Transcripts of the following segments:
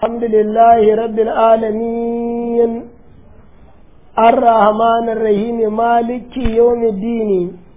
الحمد لله رب العالمين الرحمن الرحيم مالك يوم الدين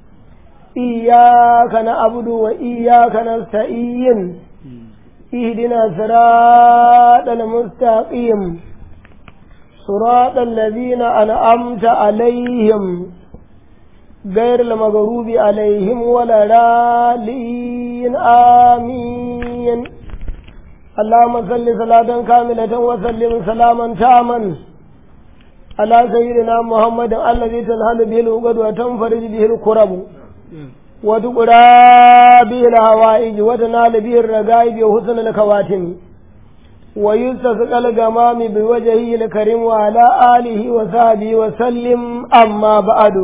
إياك نعبد وإياك نستعين اهدنا صراط المستقيم صراط الذين أنعمت عليهم غير المغروب عليهم ولا رالين آمين اللهم صل صلاة كاملة وسلم سلاما تاما على سيدنا محمد الذي تنهل به العقد وتنفرج به الكرب وتقرى به الهوائج وتنال به الرقائب وحسن الخواتم ويستسقى الغمام بوجهه الكريم وعلى آله وصحبه وسلم أما بعد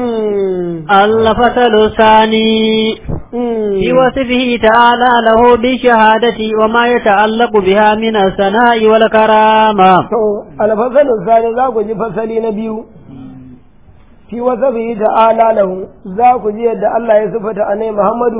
الفصل الثاني في وصفه تعالى له بالشهادة وما يتعلق بها من الثناء والكرامة الفصل الثاني ذاك جي فصلي نبيو في وصفه تعالى له ذاك جي يد الله يصفت أني محمد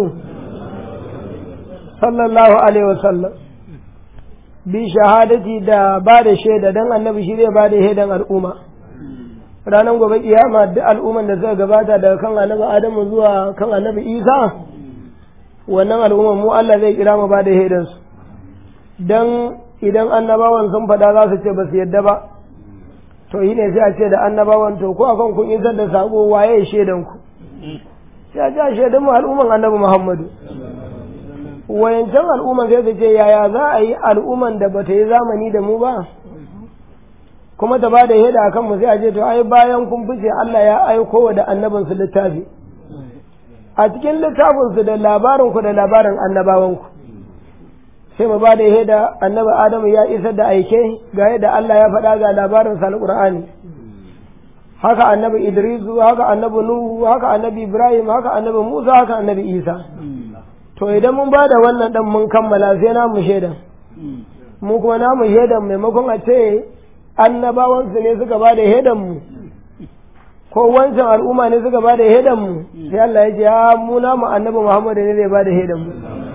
صلى الله عليه وسلم bi shahadati da ba da shaida dan annabi shi zai ba da shaidan al'umma ranar gobe kiyama duk al'umman da suka gabata daga kan annabi adamu zuwa kan annabi isa wannan al'umman mu Allah zai kira mu ba da shaidan su dan idan annabawan sun faɗa za su ce ba su yadda ba to yi ne sai a ce da annabawan to ko akan kun isar da sako waye shaidan ku sai a ce shaidan mu al'umman annabi muhammadu wayancan al'umman sai su ce yaya za a yi al'umman da bata yi zamani da mu ba kuma ta ba da heda akan mu sai a ce to ai bayan kun fice Allah ya aiko wa da annabin su littafi a cikin littafin su da labarin ku da labarin annabawan ku sai mu ba da heda annabi Adamu ya isar da aike ga yadda Allah ya faɗa ga labarin sa alqur'ani haka annabi Idris haka annabi Nuhu haka annabi Ibrahim haka annabi Musa haka annabi Isa to idan mun ba da wannan dan mun kammala sai namu shaidan mu kuma namu shaidan maimakon a ce annabawansu ne suka ba da shaidan mu ko wancan al'umma ne suka ba da shaidan mu sai Allah ya ce ya mu namu annabi Muhammad ne zai ba da shaidan mu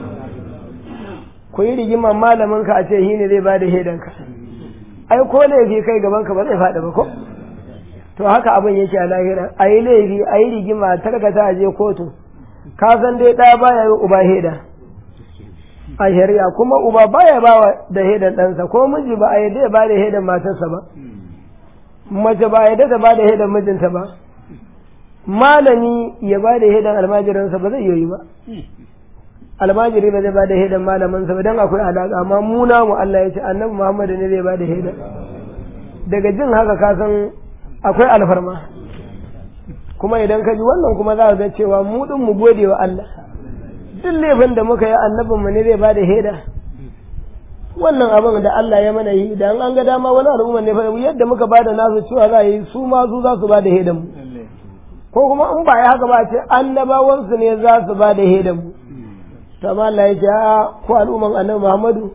ku yi rigima malamin ka a ce shi ne zai ba da shaidan ka ai ko laifi kai gaban ka ba zai faɗi ba ko to haka abin yake a lahira a yi laifi a yi rigima tarkata a je kotu ka san dai ɗaya baya yi uba heda a shari'a kuma uba baya ba da hedan ɗansa ko miji ba a yadda ya ba da hedan matarsa ba mace ba a yadda ta ba da hedan mijinta ba malami ya ba da hedan almajiransa ba zai yi ba almajiri ba zai ba da hedan malamansa ba don akwai alaƙa amma muna mu Allah ya ce annabi Muhammad ne zai ba da hedan daga jin haka ka san akwai alfarma kuma idan ka ji wannan kuma za ka ga cewa mu din mu gode wa Allah duk laifin da muka yi annabin mu ne zai bada heda wannan abin da Allah ya mana yi da an ga dama wani al'umma ne fa yadda muka bada nasu cewa za yi su ma su za su bada hedan mu ko kuma in ba ya haka ba ce annabawan su ne za su bada hedan mu to amma Allah ya ce ko al'umman annabi Muhammadu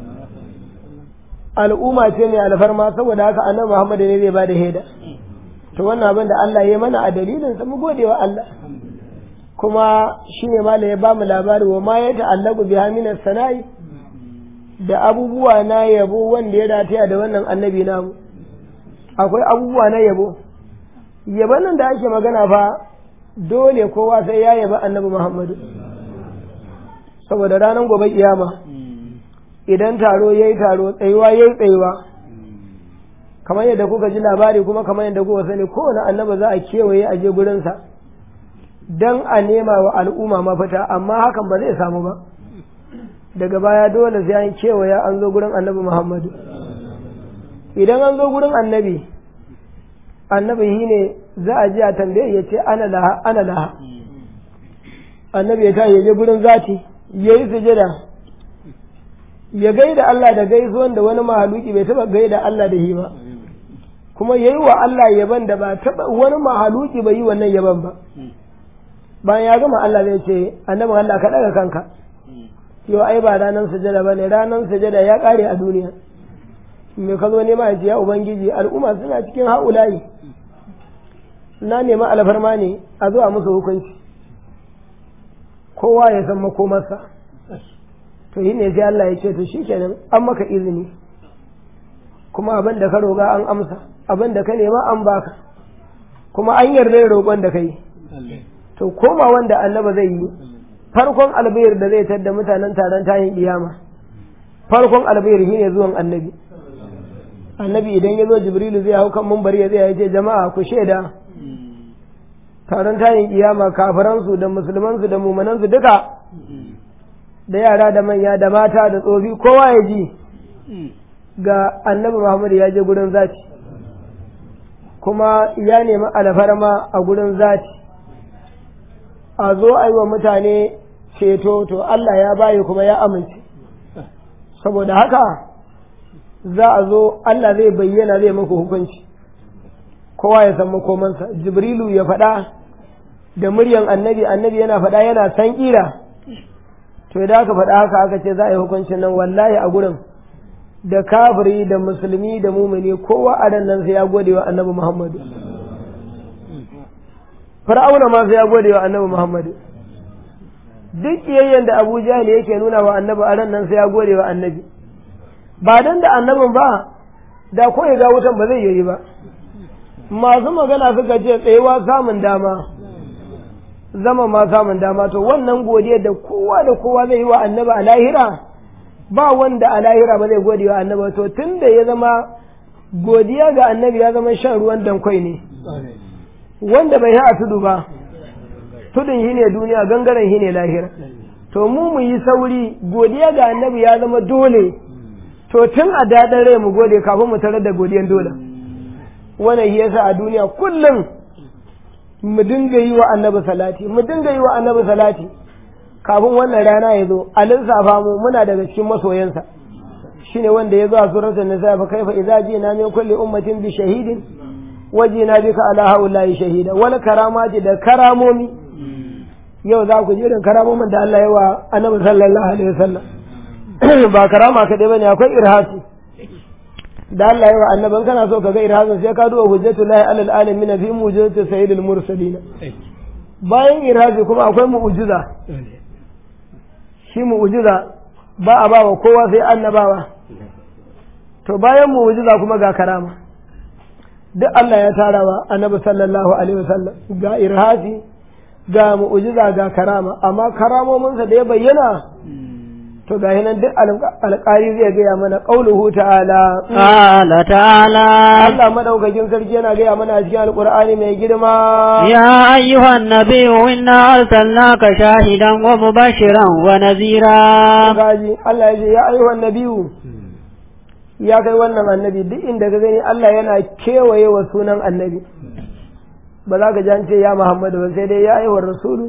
al'umma ce mai alfarma saboda haka annabi Muhammadu ne zai bada heda to wannan abin da Allah ya mana a dalilin sa mu gode wa Allah kuma shine malam ya bamu labari wa ma ya ta'allaqu bi hamina sana'i da abubuwa na yabo wanda ya rataya da wannan annabi namu akwai abubuwa na yabo yaban nan da ake magana fa dole kowa sai ya yaba annabi Muhammadu saboda ranar gobe kiyama idan taro yayi taro tsayuwa yayi tsayuwa kamar yadda kuka ji labari kuma kamar yadda kuka sani kowane annaba za a kewaye a je gurinsa don a nema wa al'umma mafita amma hakan ba zai samu ba daga baya dole sai an kewaye an zo gurin annabi muhammadu idan an zo gurin annabi annabi shi ne za a ji a tambaye ya ce ana laha ana laha annabi ya ta ya je gurin zati ya yi sujada ya gaida Allah da gaisuwan da wani mahaluki bai taba gaida Allah da shi ba kuma yayi wa Allah yaban da ba taba wani mahaluki bai yi wannan yaban ba bayan ya gama Allah zai ce annabin Allah ka daga kanka yau ai ba ranar sujada ba ne ranar sujada ya kare a duniya me ka zo nema ya ce ya ubangiji al'umma suna cikin haulayi na nema alfarma ne a zo a musu hukunci kowa ya san makomarsa to yi ne sai Allah ya ce to shikenan an maka izini kuma abin da ka roƙa an amsa abin da ka nema an baka kuma an yarda da roƙon da kai to koma wanda annaba zai yi farkon albayar da zai tadda mutanen taron tayin kiyama farkon albayar shine zuwan annabi annabi idan ya zo jibrilu zai hau kan mumbar ya zai ce jama'a ku shaida taron tayin kiyama kafiransu da musulmansu da mumanansu duka da yara da manya da mata da tsofi kowa ya ji ga annabi Muhammad ya je gurin zati kuma ya nemi alfarma a gurin zati a zo a yi wa mutane ceto to Allah ya bayi kuma ya amince saboda haka za a zo Allah zai bayyana zai muku hukunci kowa ya san makomansa jibrilu ya faɗa da muryan annabi annabi yana faɗa yana san ƙira to idan aka faɗa haka aka ce za a yi hukuncin nan wallahi a gurin da kafiri da musulmi da mumini kowa a ran nan sai ya gode wa annabi muhammadu fir'auna ma sai ya gode wa annabi muhammadu duk kiyayyen da abu jahil yake nuna wa annabi a ran nan sai ya gode wa annabi ba dan da annabin ba da ko ya ga wutan ba zai yi ba masu magana suka ce tsayewa samun dama zama ma samun dama to wannan godiyar da kowa da kowa zai yi wa annabi a lahira ba wanda a lahira ba zai gode wa annabi to tun da ya zama godiya ga annabi ya zama shan ruwan dankwai ne wanda bai a tudu ba tudun shi ne duniya gangaren shi ne lahira to mu mu yi sauri godiya ga annabi ya zama dole to tun a daɗin rai mu gode kafin mu tarar da godiyan dole wannan shi yasa a duniya kullum mu dinga yi wa annabi salati mu dinga yi wa annabi salati kafin wannan rana ya zo a lissafa mu muna daga cikin masoyansa shine wanda ya zo a suratul nisa fa kaifa idza jina min kulli ummatin bi shahidin wajina bika ala haula'i shahida wal karamati da karamomi yau za ku ji irin karamomin da Allah ya wa annabi sallallahu alaihi wasallam ba karama kadai bane akwai irhasi da Allah ya wa annaban kana so ka ga irhasin sai ka duba hujjatullahi alal alamin fi mujizati sayyidil mursalin bayan irhasi kuma akwai mu'jiza shi mu'jiza ba a bawa kowa sai annabawa to bayan mu'jiza kuma ga karama duk Allah ya tarawa annabi sallallahu alaihi wasallam ga irhasi ga mu'jiza ga karama amma karamominsa da ya bayyana to ga nan duk alƙari zai gaya mana qauluhu ta'ala qala ta'ala Allah madaukakin sarki yana gaya mana a cikin alqur'ani mai girma ya ayyuhan nabiyyu inna arsalnaka shahidan wa mubashiran wa nazira gaji Allah ya ce ya ayyuhan nabiyyu ya kai wannan annabi duk inda ka gani Allah yana kewaye wa sunan annabi ba za ka ji an ce ya Muhammadu ba sai dai ya ayyuhar rasulu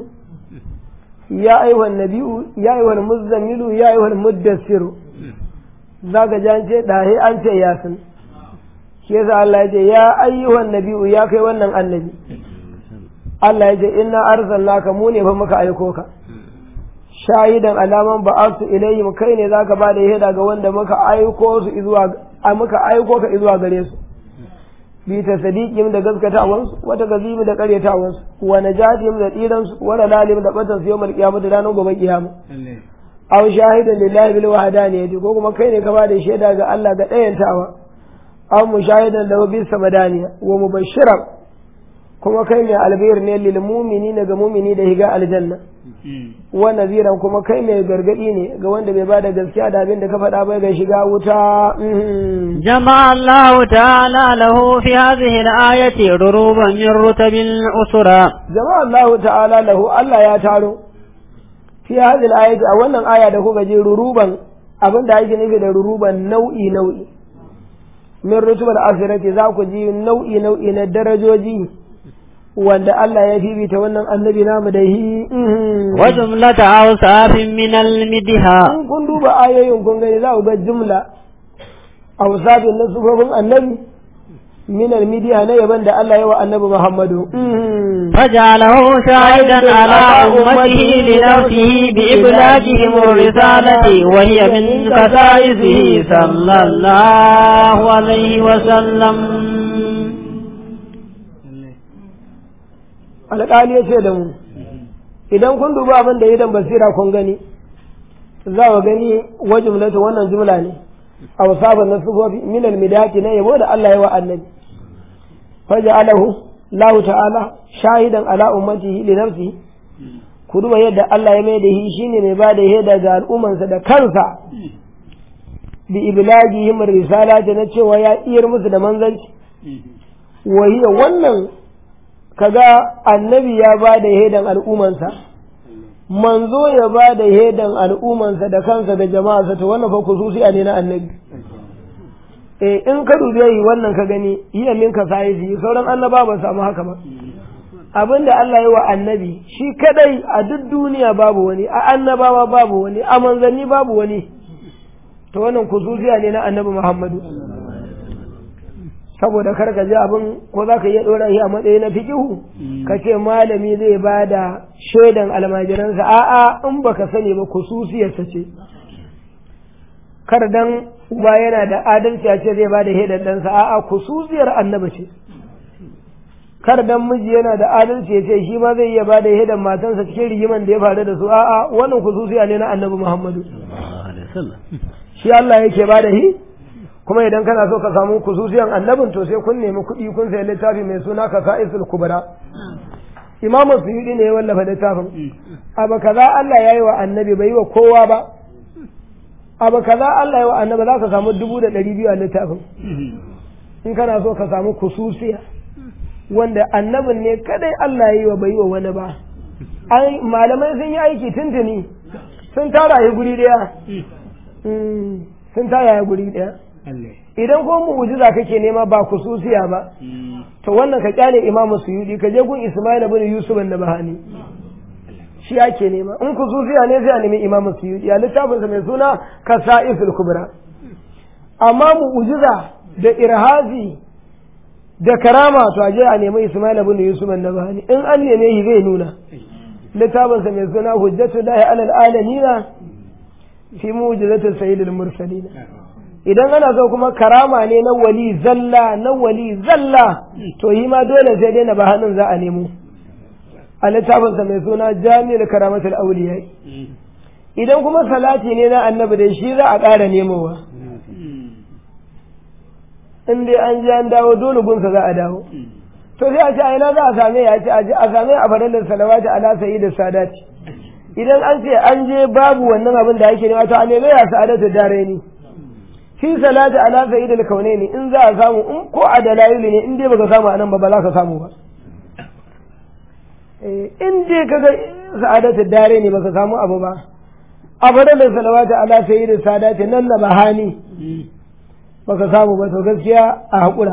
ya ayyuhan nabiyu ya ayyuhan muzammilu ya ayyuhan muddassiru za ka ji an ce dahe an ce yasin shi yasa Allah ya ce ya ayyuhan nabiyu ya kai wannan annabi Allah ya ce inna arsalnaka mu ne fa muka aiko ka shahidan alaman ba'atu ilayhim kai ne zaka ba da shaida ga wanda muka aiko su zuwa muka aiko ka zuwa gare su bi ta sadiqim da gaskatawansu wata gazimi da karyatawansu wa najatihim da tsiransu wa lalalim da batan su yawmal qiyamah da ranar gobe kiyama aw shahidan lillahi bil wahdaniyati ko kuma kai ne ka ba da shaida ga Allah ga dayantawa aw mushahidan da bi samadaniya wa mubashiran kuma kai ne albir ne lil mu'minina ga mu'mini da higa aljanna wa naziran kuma kai mai gargadi ne ga wanda bai bada gaskiya da abin da ka faɗa bai ga shiga wuta جمع الله تعالى له في هذه الآية ضروبا من رتب الأسرى jama'a Allah ta'ala lahu Allah ya taro fi hadhihi al-ayati a wannan aya da kuka je ruruban abin da ake nufi da ruruban nau'i nau'i min rutubal asirati za ku ji nau'i nau'i na darajoji wanda Allah ya fifita wannan annabi namu da hi وجملة أوصاف من المدها in kun duba ayoyin kun gani za ku ga jumla awsafin na sufofin annabi min al-midiya na yaban da Allah ya wa annabi Muhammadu فجعله شاهدا على أمته لنفسه بإبلاغهم الرسالة وهي من خصائصه صلى الله عليه وسلم alƙali ya ce da mu idan kun duba abin da idan basira kun gani za ku gani wa jumlatu wannan jumla ne awsaban na sufofi min almidati na yabo da Allah ya wa annabi faja'alahu Allah ta'ala shahidan ala ummatihi li nafsihi ku duba yadda Allah ya mai da shi shine mai ba da shaida ga al'ummansa da kansa bi iblagihim risalati na cewa ya iyar musu da manzanci wa hiya wannan kaga annabi ya ba da shaidan al'ummansa manzo ya ba da shaidan al'ummansa da kansa da jama'arsa to wannan fa kususiya ne na annabi eh in ka dubi yi wannan ka gani iya minka sai sauran annaba ba samu haka ba abin da Allah yi wa annabi shi kadai a duk duniya babu wani a annabawa babu wani a manzanni babu wani to wannan kususiya ne na annabi Muhammadu saboda kar ka ji abin ko za ka iya ɗora shi a matsayi na fikihu ka ce malami zai ba da shaidan almajiransa a'a in baka sani ba kususiyarsa ce kar dan uba yana da adalci a ce zai ba da shaidan ɗansa a'a kususiyar annabi ce kar dan miji yana da adalci ya ce shi ma zai iya ba da shaidan matansa cikin rigiman da ya faru da su a'a wannan kususiya ne na annabi muhammadu shi Allah yake ba da shi kuma idan kana so ka samu kususiyan annabin to sai kun nemi kuɗi kun sayi littafi mai suna ka sa'isul kubra imam suyudi ne ya wallafa littafin abu kaza Allah ya yi wa annabi bai yi wa kowa ba abu kaza Allah ya yi wa annabi za ka samu dubu da ɗari biyu a littafin in kana so ka samu kususiya wanda annabin ne kadai Allah ya yi wa bai yi wa wani ba malamai sun yi aiki tuntuni sun tara ya guri ɗaya sun tara ya guri ɗaya idan ko mu'jiza kake nema ba kususiya ba to wannan ka kyale imamu suyudi ka je gun ismail ibn yusuf da bahani shi ake nema in kususiya ne sai a nemi imamu suyudi a littafin sa mai suna kasa'iful kubra amma mu'jiza da irhazi da karama to a je a nemi ismail ibn yusuf da bahani in an neme shi zai nuna littafin sa mai suna hujjatullahi alal alamina fi mu'jizatil sayyidil mursalin idan ana so kuma karama ne na wali zalla na wali zalla to yi ma dole sai dai na ba hannun za a nemo a littafinsa mai suna jami'ar karamatul auliya idan kuma salati ne na annabi da shi za a ƙara nemowa in dai an ji an dawo dole gunsa za a dawo to sai a ce a ina za a same ya ce a same a fadalin salawati ala sayi da sadati idan an ce an je babu wannan abin da ake nema to a neme ya sa'adatu dare ni fi salati ala sa'id al-kaunaini in za a samu in ko a dalaili ne in dai baka samu anan ba ba za ka samu ba in dai kaga sa'adatu dare ne baka samu abu ba abadan da salawati ala sayyid sadati nan na bahani baka samu ba to gaskiya a hakura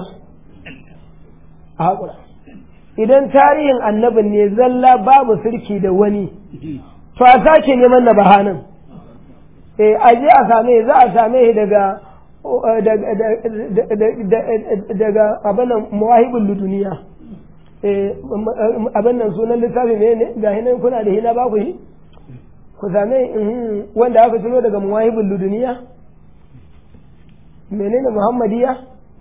a hakura idan tarihin annabin ne zalla babu sirki da wani to a sake neman na bahanin eh aje a same za a same shi daga daga abinan mawahibin luduniya abin nan sunan littafi ne ne ga hinan kuna da hina ba ku yi ku same wanda aka ciro daga mawahibin luduniya menene muhammadiya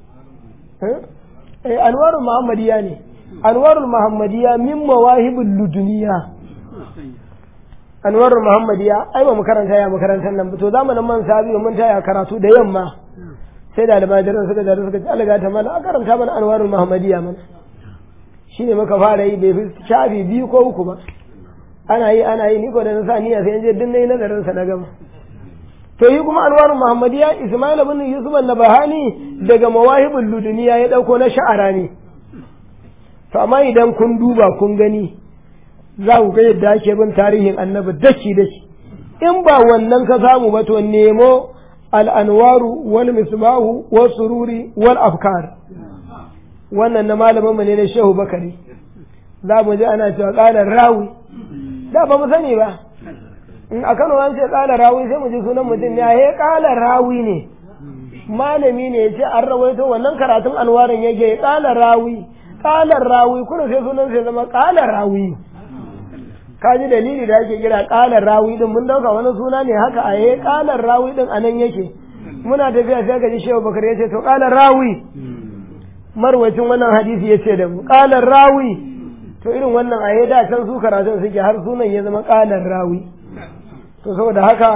anwarul muhammadiya ne anwarul muhammadiya min mawahibin luduniya anwarul muhammadiya ai ba mu karanta ya makarantar nan to zamanin man sabi mun taya karatu da yamma sai da almajiran suka da suka ce Allah ta mana a karanta mana anwarul muhammadiya mana shine muka fara yi bai fi shafi biyu ko uku ba ana yi ana yi ni ko da na sa niyya sai je din nayi nazarin sa na gama to yi kuma anwarul muhammadiya ismail ibn yusuf an-nabahani daga mawahibul luduniya ya dauko na sha'ara ne to amma idan kun duba kun gani za ku ga yadda ake bin tarihin annabi daki daki in ba wannan ka samu ba to nemo al'anwaru wal misbahu wal sururi wal afkar wannan na malamin mu ne na shehu bakari za mu ji ana cewa ƙalar rawi da ba mu sani ba in a kano an ce ƙalar rawi sai mu ji sunan mutum ne a ƙalar rawi ne malami ne ya ce an rawaito wannan karatun anwarin yake ƙalar rawi ƙalar rawi kuna sai sunan sai zama ƙalar rawi ka ji dalili da ake kira ƙalar rawi din mun dauka wani suna ne haka a yayi ƙalar rawi din anan yake muna tafiya sai ka ji shehu bakar ya ce to ƙalar rawi marwacin wannan hadisi ya ce da mu ƙalar rawi to irin wannan a da can su karatun suke har sunan ya zama ƙalar rawi to saboda haka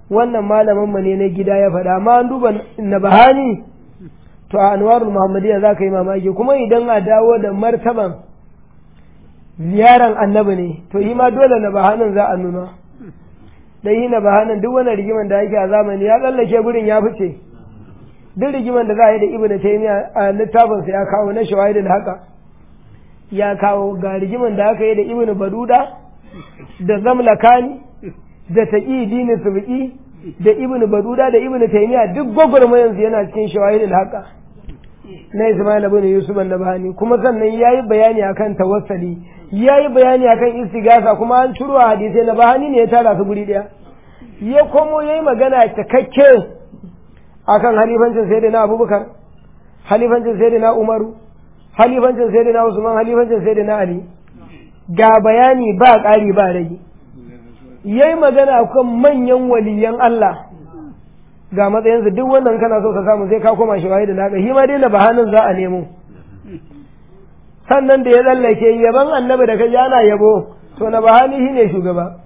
wannan malamin mu ne na gida ya faɗa amma an duba na bahani to a anwarul muhammadiyya za ka yi mamaki kuma idan a dawo da martaban ziyaran annabi ne to yi ma dole na bahanin za a nuna dan yi na bahanin duk wani rigiman da ake a zamani ya tsallake gurin ya fice duk rigiman da za a yi da ibnu taymiya a littafinsa ya kawo na shawahidul haka ya kawo ga rigiman da aka yi da ibnu baduda da zamlakani da taqi dini subki da ibnu baduda da ibnu taymiya duk gwagwarmayan su yana cikin shawahidul haka na Ismail ibn Yusuf an-Nabhani kuma sannan yayi bayani akan tawassali yayi bayani akan istighatha kuma an ciro hadisi na bahani ne ya tara su guri daya ya komo yayi magana cikakke akan halifancin sayyidina Abubakar halifancin sayyidina Umaru halifancin sayyidina Usman halifancin sayyidina Ali ga bayani ba ƙari ba rage yayi magana akan manyan waliyan Allah ga matsayinsu duk wannan kana so ka samu sai ka koma shi da naka shi ma dai na bahanin za a nemo sannan da ya tsallake yaban annabi da ka ji ana yabo to na bahani shi ne shugaba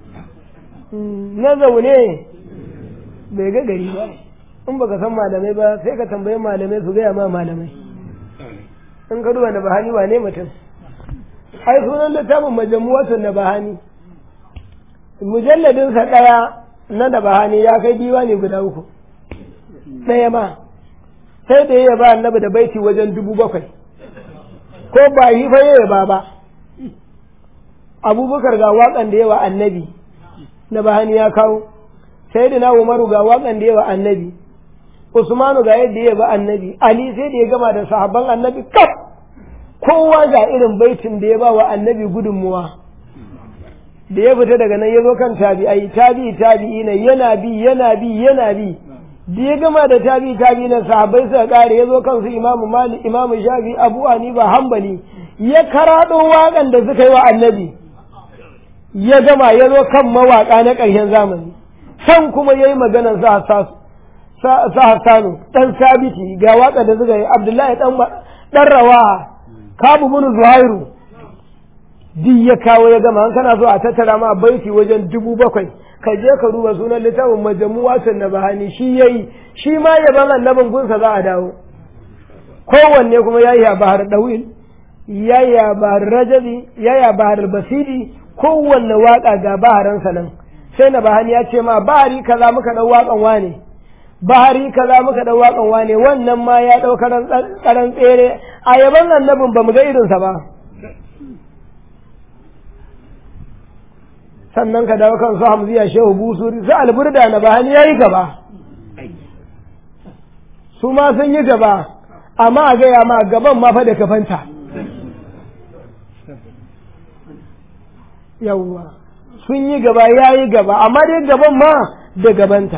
na zaune bai ga gari ba in baka san malamai ba sai ka tambayi malamai su gaya ma malamai in ka duba na bahani wane mutum ai sunan littafin majamuwatun na bahani mujalladinsa ɗaya na da bahani ya kai ne guda uku ɗaya ma sai da ya ba annabi da baiti wajen dubu bakwai ko ba yi fa ya ba ba abubakar ga waƙan da yawa annabi na bahani ya kawo sai da na umaru ga waƙan da yawa annabi usmanu ga yadda ya ba annabi ali sai da ya gama da sahabban annabi kaf kowa ga irin baitin da ya ba wa annabi gudunmuwa da ya fita daga nan ya zo kan tabi'ai tabi'i tabi'i ne yana bi yana bi yana bi da ya gama da tabi'i tabi'i na sahabbai suka kare ya zo kan su imamu malik imamu shafi abu hanifa hanbali ya karado waƙan da suka yi wa annabi ya gama ya zo kan mawaƙa na ƙarshen zamani can kuma ya yi maganar sa hassanu ɗan sabiti ga waƙa da suka yi abdullahi ɗan rawa kabu bin zuhairu duk ya kawo ya gama kana so a tattara ma baiti wajen dubu bakwai ka je ka duba sunan littafin majamuwatun na bahani shi yayi shi ma yaban annabin gunsa za a dawo kowanne kuma yayi a bahar dawil yayi a bahar rajabi yayi a bahar basiri kowanne waka ga baharansa nan sai na bahani ya ce ma bahari kaza muka dau wakan wane bahari kaza muka dau wakan wane wannan ma ya dau karan tsere a yaban annabin bamu ga irinsa ba sannan ka dawo kan su hamziya shehu busuri su alburda na bahani ya yi gaba su ma sun yi gaba amma a gaya ma gaban ma fa da kafanta yawwa sun yi gaba ya yi gaba amma dai gaban ma da gabanta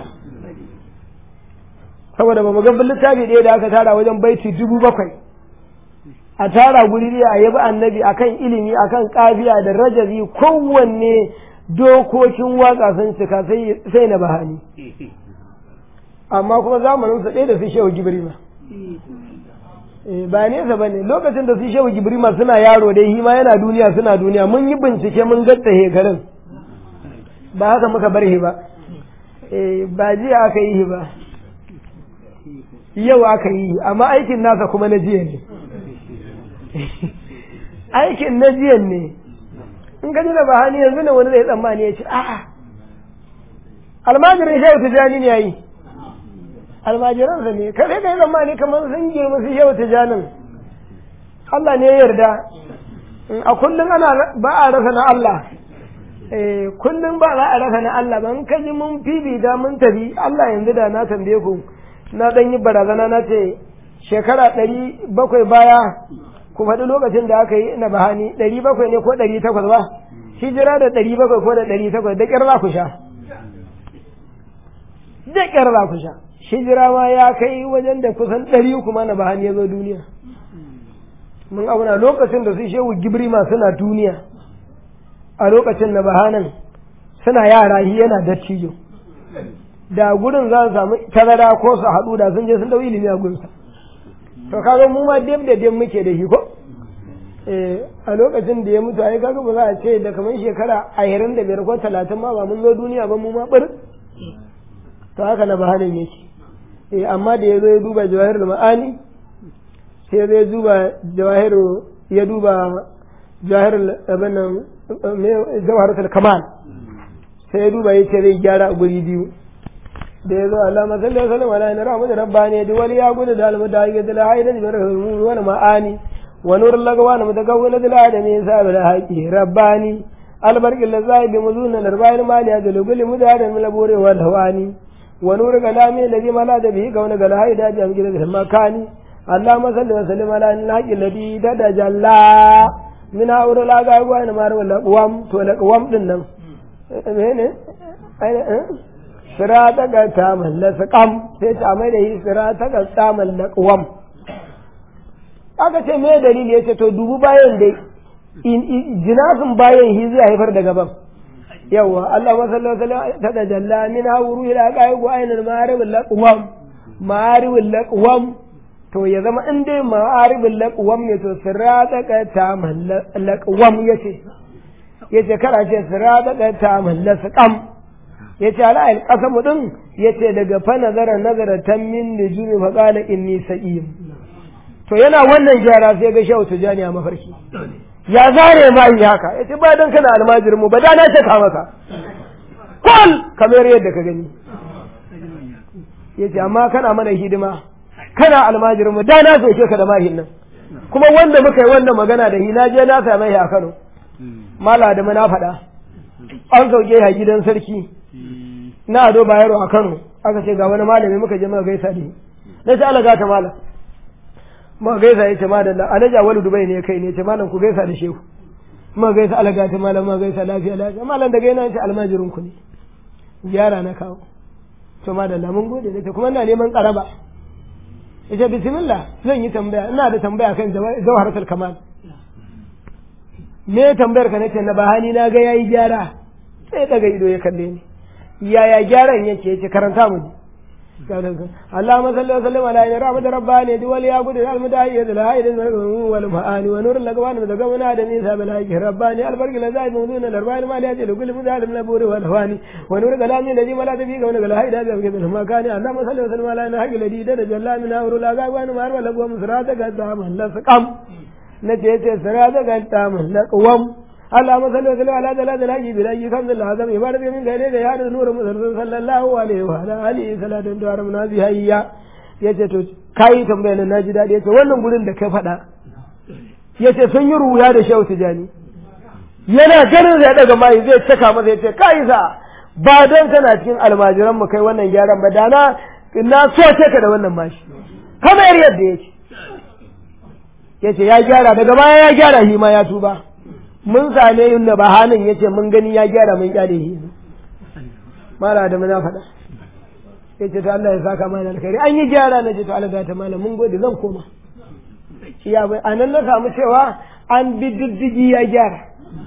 saboda ba mu ga littafi ɗaya da aka tara wajen baiti dubu bakwai a tara guri ɗaya a yabi annabi akan ilimi akan kafiya da rajabi kowanne dokokin waka sun cika sai na bahani amma kuma zamanin su ɗaya da su shehu gibrima ba nesa ba ne lokacin da su shehu gibrima suna yaro dai hima yana duniya suna duniya mun yi bincike mun gatta hekarin ba haka muka bar ba ba jiya aka yi ba yau aka yi amma aikin nasa kuma na jiya ne aikin na jiya ne in ka da bahani yanzu ne wani zai tsammani ya ce a'a almajirin shehu tijani ne yayi almajiransa ne ka sai ka yi tsammani kamar sun girma su shehu tijanin Allah ne ya yarda a kullum ana ba a rasa na Allah eh kullum ba za a rasa na Allah ban ka ji mun fifita mun tafi Allah yanzu da na tambaye ku na dan yi barazana na ce shekara ɗari bakwai baya ku faɗi lokacin da aka yi na bahani ɗari bakwai ne ko ɗari takwas ba hijira da ɗari bakwai ko da ɗari takwas da ƙyar za ku sha da ƙyar za ku sha hijira ma ya kai wajen da kusan ɗari kuma na bahani ya zo duniya mun auna lokacin da su shehu gibrima suna duniya a lokacin na bahanan suna yara shi yana dattijo da gurin za su samu tazara ko su haɗu da sun je sun ɗau ilimi a gunsa to kaga mu ma dem da dem muke da shi ko eh a lokacin da ya mutu ai kaga ba za a ce da kamar shekara ashirin da biyar ko talatin ma ba mun zo duniya ba mu ma bir to haka na bahanin yake eh amma da ya zo ya duba jawahir ma'ani sai zai duba jawahir ya duba jawahir abin nan jawaharatul kamal sai ya duba ya ce zai gyara a guri biyu da ya zo Allah masalli wa sallam ala nara mu da rabbani da wali ya gudu da almu da ya da haida da rahmu wa ma'ani wa nurul lagwa na mutagawwil da adami sa bil haqi rabbani albarq lazai bi muzun narbayin mali da lugul mudadan min labure wa hawani wa nur kalami alladhi mala da bihi kauna gal haida da amgida da makani Allah masalli wa sallam ala al-haqi alladhi da jalla min haura la ga gwa na mar wala qawam to la qawam din nan mene sirata ga ta mallasa kam sai ta mai da yi sirata ga ta mallaka wam aka ce me dalili yace to dubu bayan dai jinasin bayan hi zai haifar da gaban yawa Allah masallallahu alaihi wasallam ta da jalla min hawru ila qaiqu ainal ma'arib laqwam ma'arib laqwam to ya zama in dai ma'arib laqwam ne to sirata ga ta mallaka laqwam yace yace kara ce sirata ga ta mallasa kam ya ce ala'il ƙasamu ɗin ya ce daga fa nazara nazara ta min nujumi fa qala inni sa'im to yana wannan gyara sai ga shehu tijani a mafarki ya zare ma yi haka ya ce ba dan kana almajirin mu ba da na ce ka maka kul kamar yadda ka gani ya ce amma kana mana hidima kana almajirin mu da na soke ka da mahin nan kuma wanda muka yi wannan magana da hi na je na same shi a Kano mala da na faɗa an sauke a gidan sarki na ado bayero a Kano aka ce ga wani malami muka je muka gaisa da na ce Allah gata malam muka gaisa ya ce malam alaja wani dubai ne kai ne ce malam ku gaisa da shehu muka gaisa Allah gata malam muka gaisa lafiya lafiya malam daga yana ce almajirin ku ne gyara na kawo to madalla mun gode ne kuma ina neman karaba yace bismillah zan yi tambaya ina da tambaya kan jawharatul kamal me tambayar ka nace na bahani na ga yayi gyara sai daga ido ya kalle ni yaya gyaran yake yace karanta mu ji اللهم صل وسلم على عين رحمة رباني دول يا قد المداهية الهائد والمعاني ونور الأقوان متقون آدم إيسا بالهاجه رباني البرق الأزايد موضون الأربعين ما ليأجل كل مدال من البور والهواني ونور كلامي الذي ولا تبيك ونور الهائد هذا بكث المكان اللهم صل وسلم على عين حق الذي درج الله من أور الأقوان مار والأقوام سراتك الدام لسقم نتيت سراتك الدام لقوم اللهم صل وسلم على جلال الحي بالحي كنز العظم عبارة من غير يا نور مسلم صلى الله عليه وعلى آله صلاة دوار منازي هيا yace to kai tambayar na ji daɗi yace wannan gurin da ka faɗa yace sun yi ruya da shehu tijani yana ganin zai daga mai zai caka masa yace kai sa ba dan kana cikin almajiran mu kai wannan gyaran ba dana na so ce ka da wannan mashi kamar yadda yake yace ya gyara daga baya ya gyara shi ma ya tuba mun same yin da bahanin ya ce mun gani ya gyara mun kyale shi mala da muna faɗa ya ce to Allah ya saka mana alkhairi an yi gyara na ce to Allah ta malam mun gode zan koma ya bai a nan na samu cewa an bi diddigi ya gyara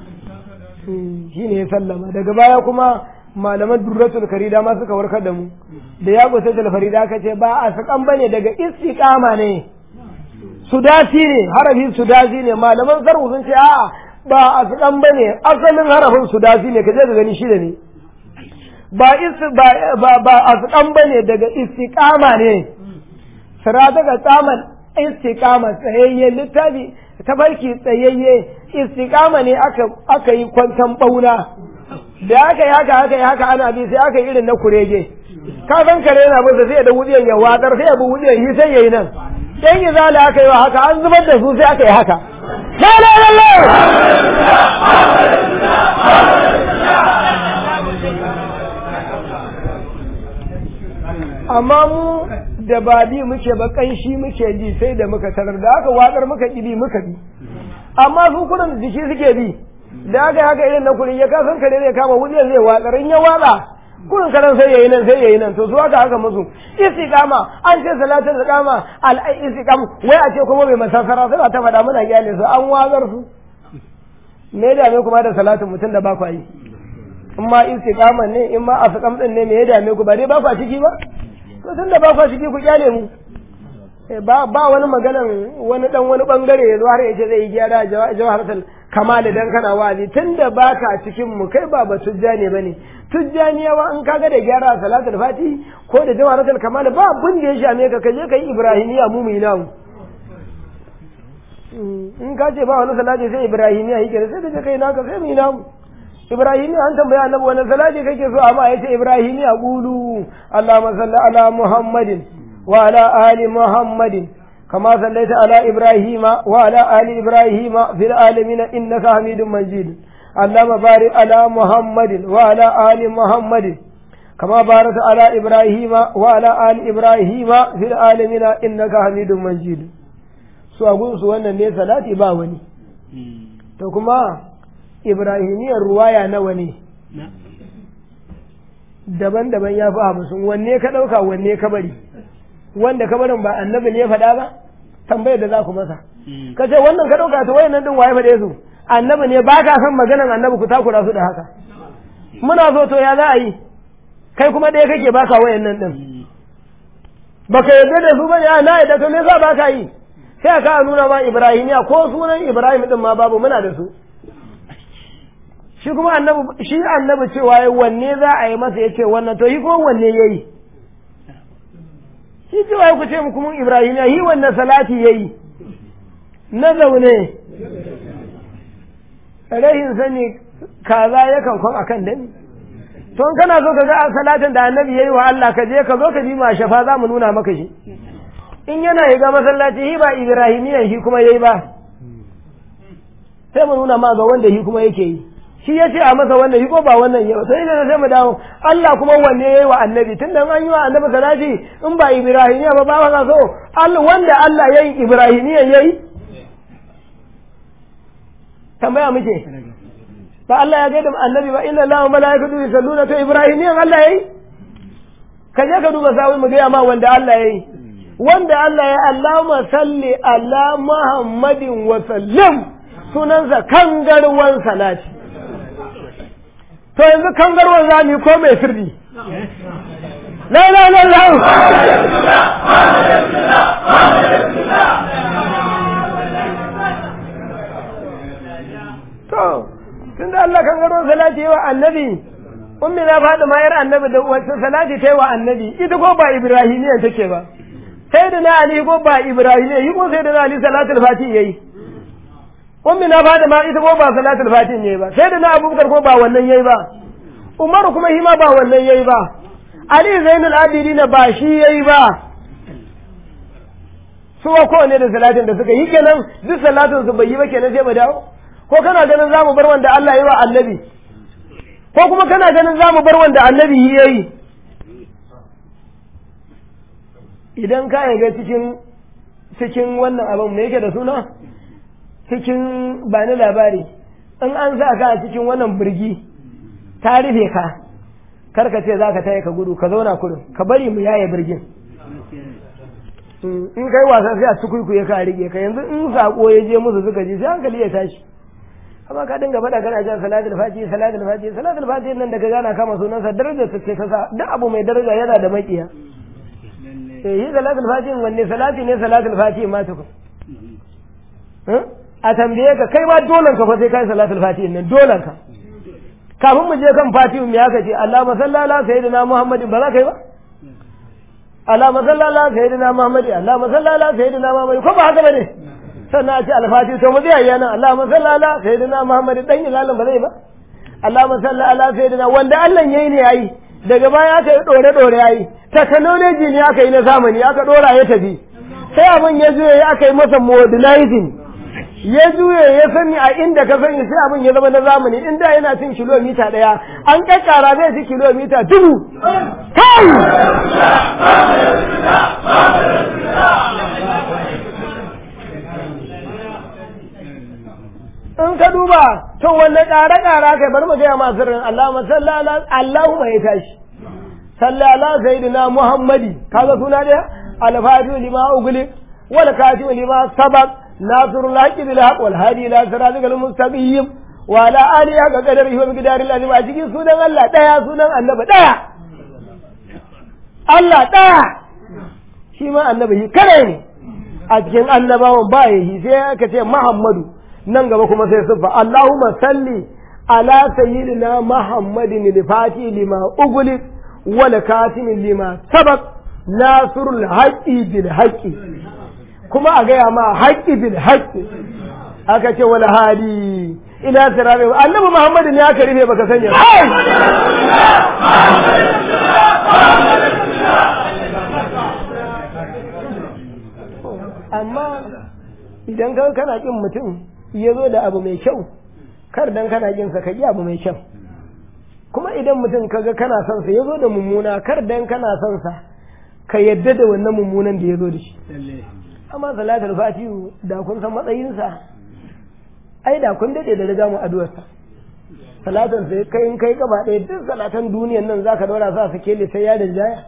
shi ne ya sallama daga baya kuma malaman durratul karida ma suka warkar da mu da ya gusa da farida aka ce ba a sakan bane daga istiqama ne sudasi ne harafin sudasi ne malaman sarhu sun ce a'a ba a su ba ne asalin harafin su dasi ne ka je ka gani shida ne ba ba ba a su ba ne daga istiqama ne sira daga tsaman istiqama tsayayye littafi tafarki tsayayye istiqama ne aka aka yi kwantan bauna da aka yi haka aka yi haka ana bi sai aka yi irin na kurege ka san kare yana bin sai da wudiyan ya wadar sai ya bi wudiyan yi sai yayi nan dan yi zala aka yi wa haka an zubar da su sai aka yi haka لا لا لا لا amma mu da ba bi muke ba kanshi muke ji sai da muka tarar da aka watsar muka bi muka bi amma su kudan jiki suke bi da aka haka irin na kurin ya kasan kare zai kama wujiyar zai watsar in ya watsa kurin karan sai yayi nan sai yayi nan to su haka haka musu istiqama an ce salatul istiqama al istiqam wai a ce kuma bai masasara sai ta faɗa muna gyale su an wazar su me da me kuma da salatin mutum da ba ku yi in ma istiqama ne in ma asqam din ne me ya dame ku ba dai ba ku ciki ba to tunda ba ku ciki ku kyale mu ba ba wani maganan wani dan wani bangare ya zo har ya ce zai yi gyara jawharatul kamali dan kana wa'azi tunda baka cikin mu kai ba batujja ne bane tujjaniyawa in kaga da gyara salatul fati ko da jawaratul kamal ba abin da ya shame ka kaje kai ibrahimiya mu mu namu in ka ce ba wani salati sai ibrahimiya yake sai da kai naka sai mu namu ibrahimiya an tambaya annabi wani salati kake so amma yace ibrahimiya qulu allahumma salli ala muhammadin wa ala ali muhammadin كما صليت على إبراهيم وعلى آل إبراهيم في العالمين إنك حميد مجيد اللهم بارك على محمد وعلى آل محمد كما باركت على إبراهيم وعلى آل إبراهيم في العالمين إنك حميد مجيد su a gunsu wannan ne salati ba wani to kuma ibrahimiyar ruwaya nawa ne daban-daban ya fi hamsin wanne ka ɗauka wanne ka bari wanda kabarin ba annabi ne ya faɗa ba tambayar da za ku masa ka ce wannan ka ɗauka to wayannan din waye faɗe su annabi ne ba ka san maganan annabi ku takura su da haka muna so to ya za a yi kai kuma ɗaya kake baka wayannan din baka yarda da su bane a na yarda to me yasa baka yi sai ka nuna ma ibrahimiya ko sunan ibrahim din ma babu muna da su shi kuma annabi shi annabi cewa wanne za a yi masa yace wannan to yi ko wanne yayi shi cewa ku ce mu kuma Ibrahim ya yi wannan salati yayi na zaune rahin sani kaza yakan kwan akan dani to in kana so ka ga salatin da annabi yayi wa Allah ka je ka zo ka bi ma shafa za mu nuna maka shi in yana yi ga masallaci hi ba Ibrahimiyan shi kuma yayi ba sai mu nuna ma ga wanda shi kuma yake yi shi ya ce a masa wannan shi ko ba wannan yau sai da sai mu dawo Allah kuma wanne yayi wa annabi tunda an yi wa annabi salati in ba ibrahimiya ba ba ka so Allah wanda Allah yayi ibrahimiya yayi tambaya muke ba Allah ya gaida annabi ba inna Allahu malaikatu yusalluna to ibrahimiyan Allah yayi ka je ka duba sawi mu ga ma wanda Allah yayi wanda Allah ya Allahumma salli ala Muhammadin wa sallim sunansa kangarwan salati to yanzu kangarwar za mu yi ko mai sirri la la la la to tunda Allah kangarwar salati wa annabi ummi na faɗi mayar annabi da wacce salati ta yi wa annabi ita ko ba ibrahimiyan take ba sai da na ali ko ba ibrahimiyan yi ko sai da na ali salatul fati yayi ummi na fada ma ita ko ba salatul fatin yayi ba sai da na abubakar ko ba wannan yayi ba umar kuma shi ma ba wannan yayi ba ali zainul abidin ba shi yayi ba su ko ne da salatin da suka yi kenan duk salatin su bai yi ba kenan sai mu dawo ko kana ganin zamu bar wanda Allah yi wa annabi ko kuma kana ganin zamu bar wanda annabi yayi idan ka ga cikin cikin wannan abin me yake da suna cikin ba ni labari in an sa ka a cikin wannan birgi ta rufe ka kar ka ce za ka taya ka gudu ka zauna kudu ka bari mu yaye birgin in kai wasa sai a tukuikuye ka rike ka yanzu in sako ya je musu suka ji sai hankali ya tashi amma ka dinga faɗa kana jan salatul fati salatul fati salatul fati nan da ka gana kama sunansa darajar ta ce ta sa duk abu mai daraja yana da makiya eh yi salatul fati wanne salati ne salatul fati ma tukun a tambaye ka kai ma dolan ka fa sai kai salatul fati nan dolan ka kafin mu je kan fatihu me aka ce Allahumma salli ala sayyidina Muhammadin ba za ka yi ba Allahumma salli ala sayyidina Muhammadin Allahumma salli ala sayyidina Muhammadin ko ba haka bane sannan a ce alfatihu to mu zai yana Allahumma salli ala sayyidina Muhammadin dan ilalan ba zai ba Allahumma salli ala sayyidina wanda Allah yayi ne yayi daga baya aka yi dore dore yayi technology ne aka yi na zamani aka dora ya tafi sai abin ya zo ya aka yi masa modernizing ya juye ya sani a inda ka sani sai abin ya zama na zamani inda yana cin kilomita daya an kakkara zai ci kilomita dubu kai in ka duba to wanne ƙara ƙara kai bari mu gaya masu sirrin Allah masalla Allahu mai tashi salli ala sayyidina Muhammadi kaga suna da al-fatihu lima ugli wal katibu lima sabaq ناصر الحق بالحق والهادي الى صراطك المستقيم وعلى اله حق قدره ومقداره العظيم a cikin sunan Allah daya sunan annabi daya Allah daya shi ma annabi shi kare ne a cikin annabawan ba ya shi sai aka ce Muhammadu nan gaba kuma sai siffa Allahumma salli ala sayyidina Muhammadin al-Fati lima ughliq wal katim lima sabaq nasrul haqqi bil haqqi kuma a gaya ma haqqi bil haqqi aka ce wal hadi ila sirabi annabi Muhammadin ya karife baka sanya amma idan ka kana kin mutum ya zo da abu mai kyau kar dan kana kin sa ka yi abu mai kyau kuma idan mutum kaga kana son sa ya zo da mummuna kar dan kana son sa ka yadda da wannan mummunan da ya zo da shi amma salatul fatihu da kun san matsayinsa ai da kun dade da riga mu addu'arsa salatan sai kai in kai gaba ɗaya duk salatan duniyan nan zaka daura sa su kele sai ya rinjaya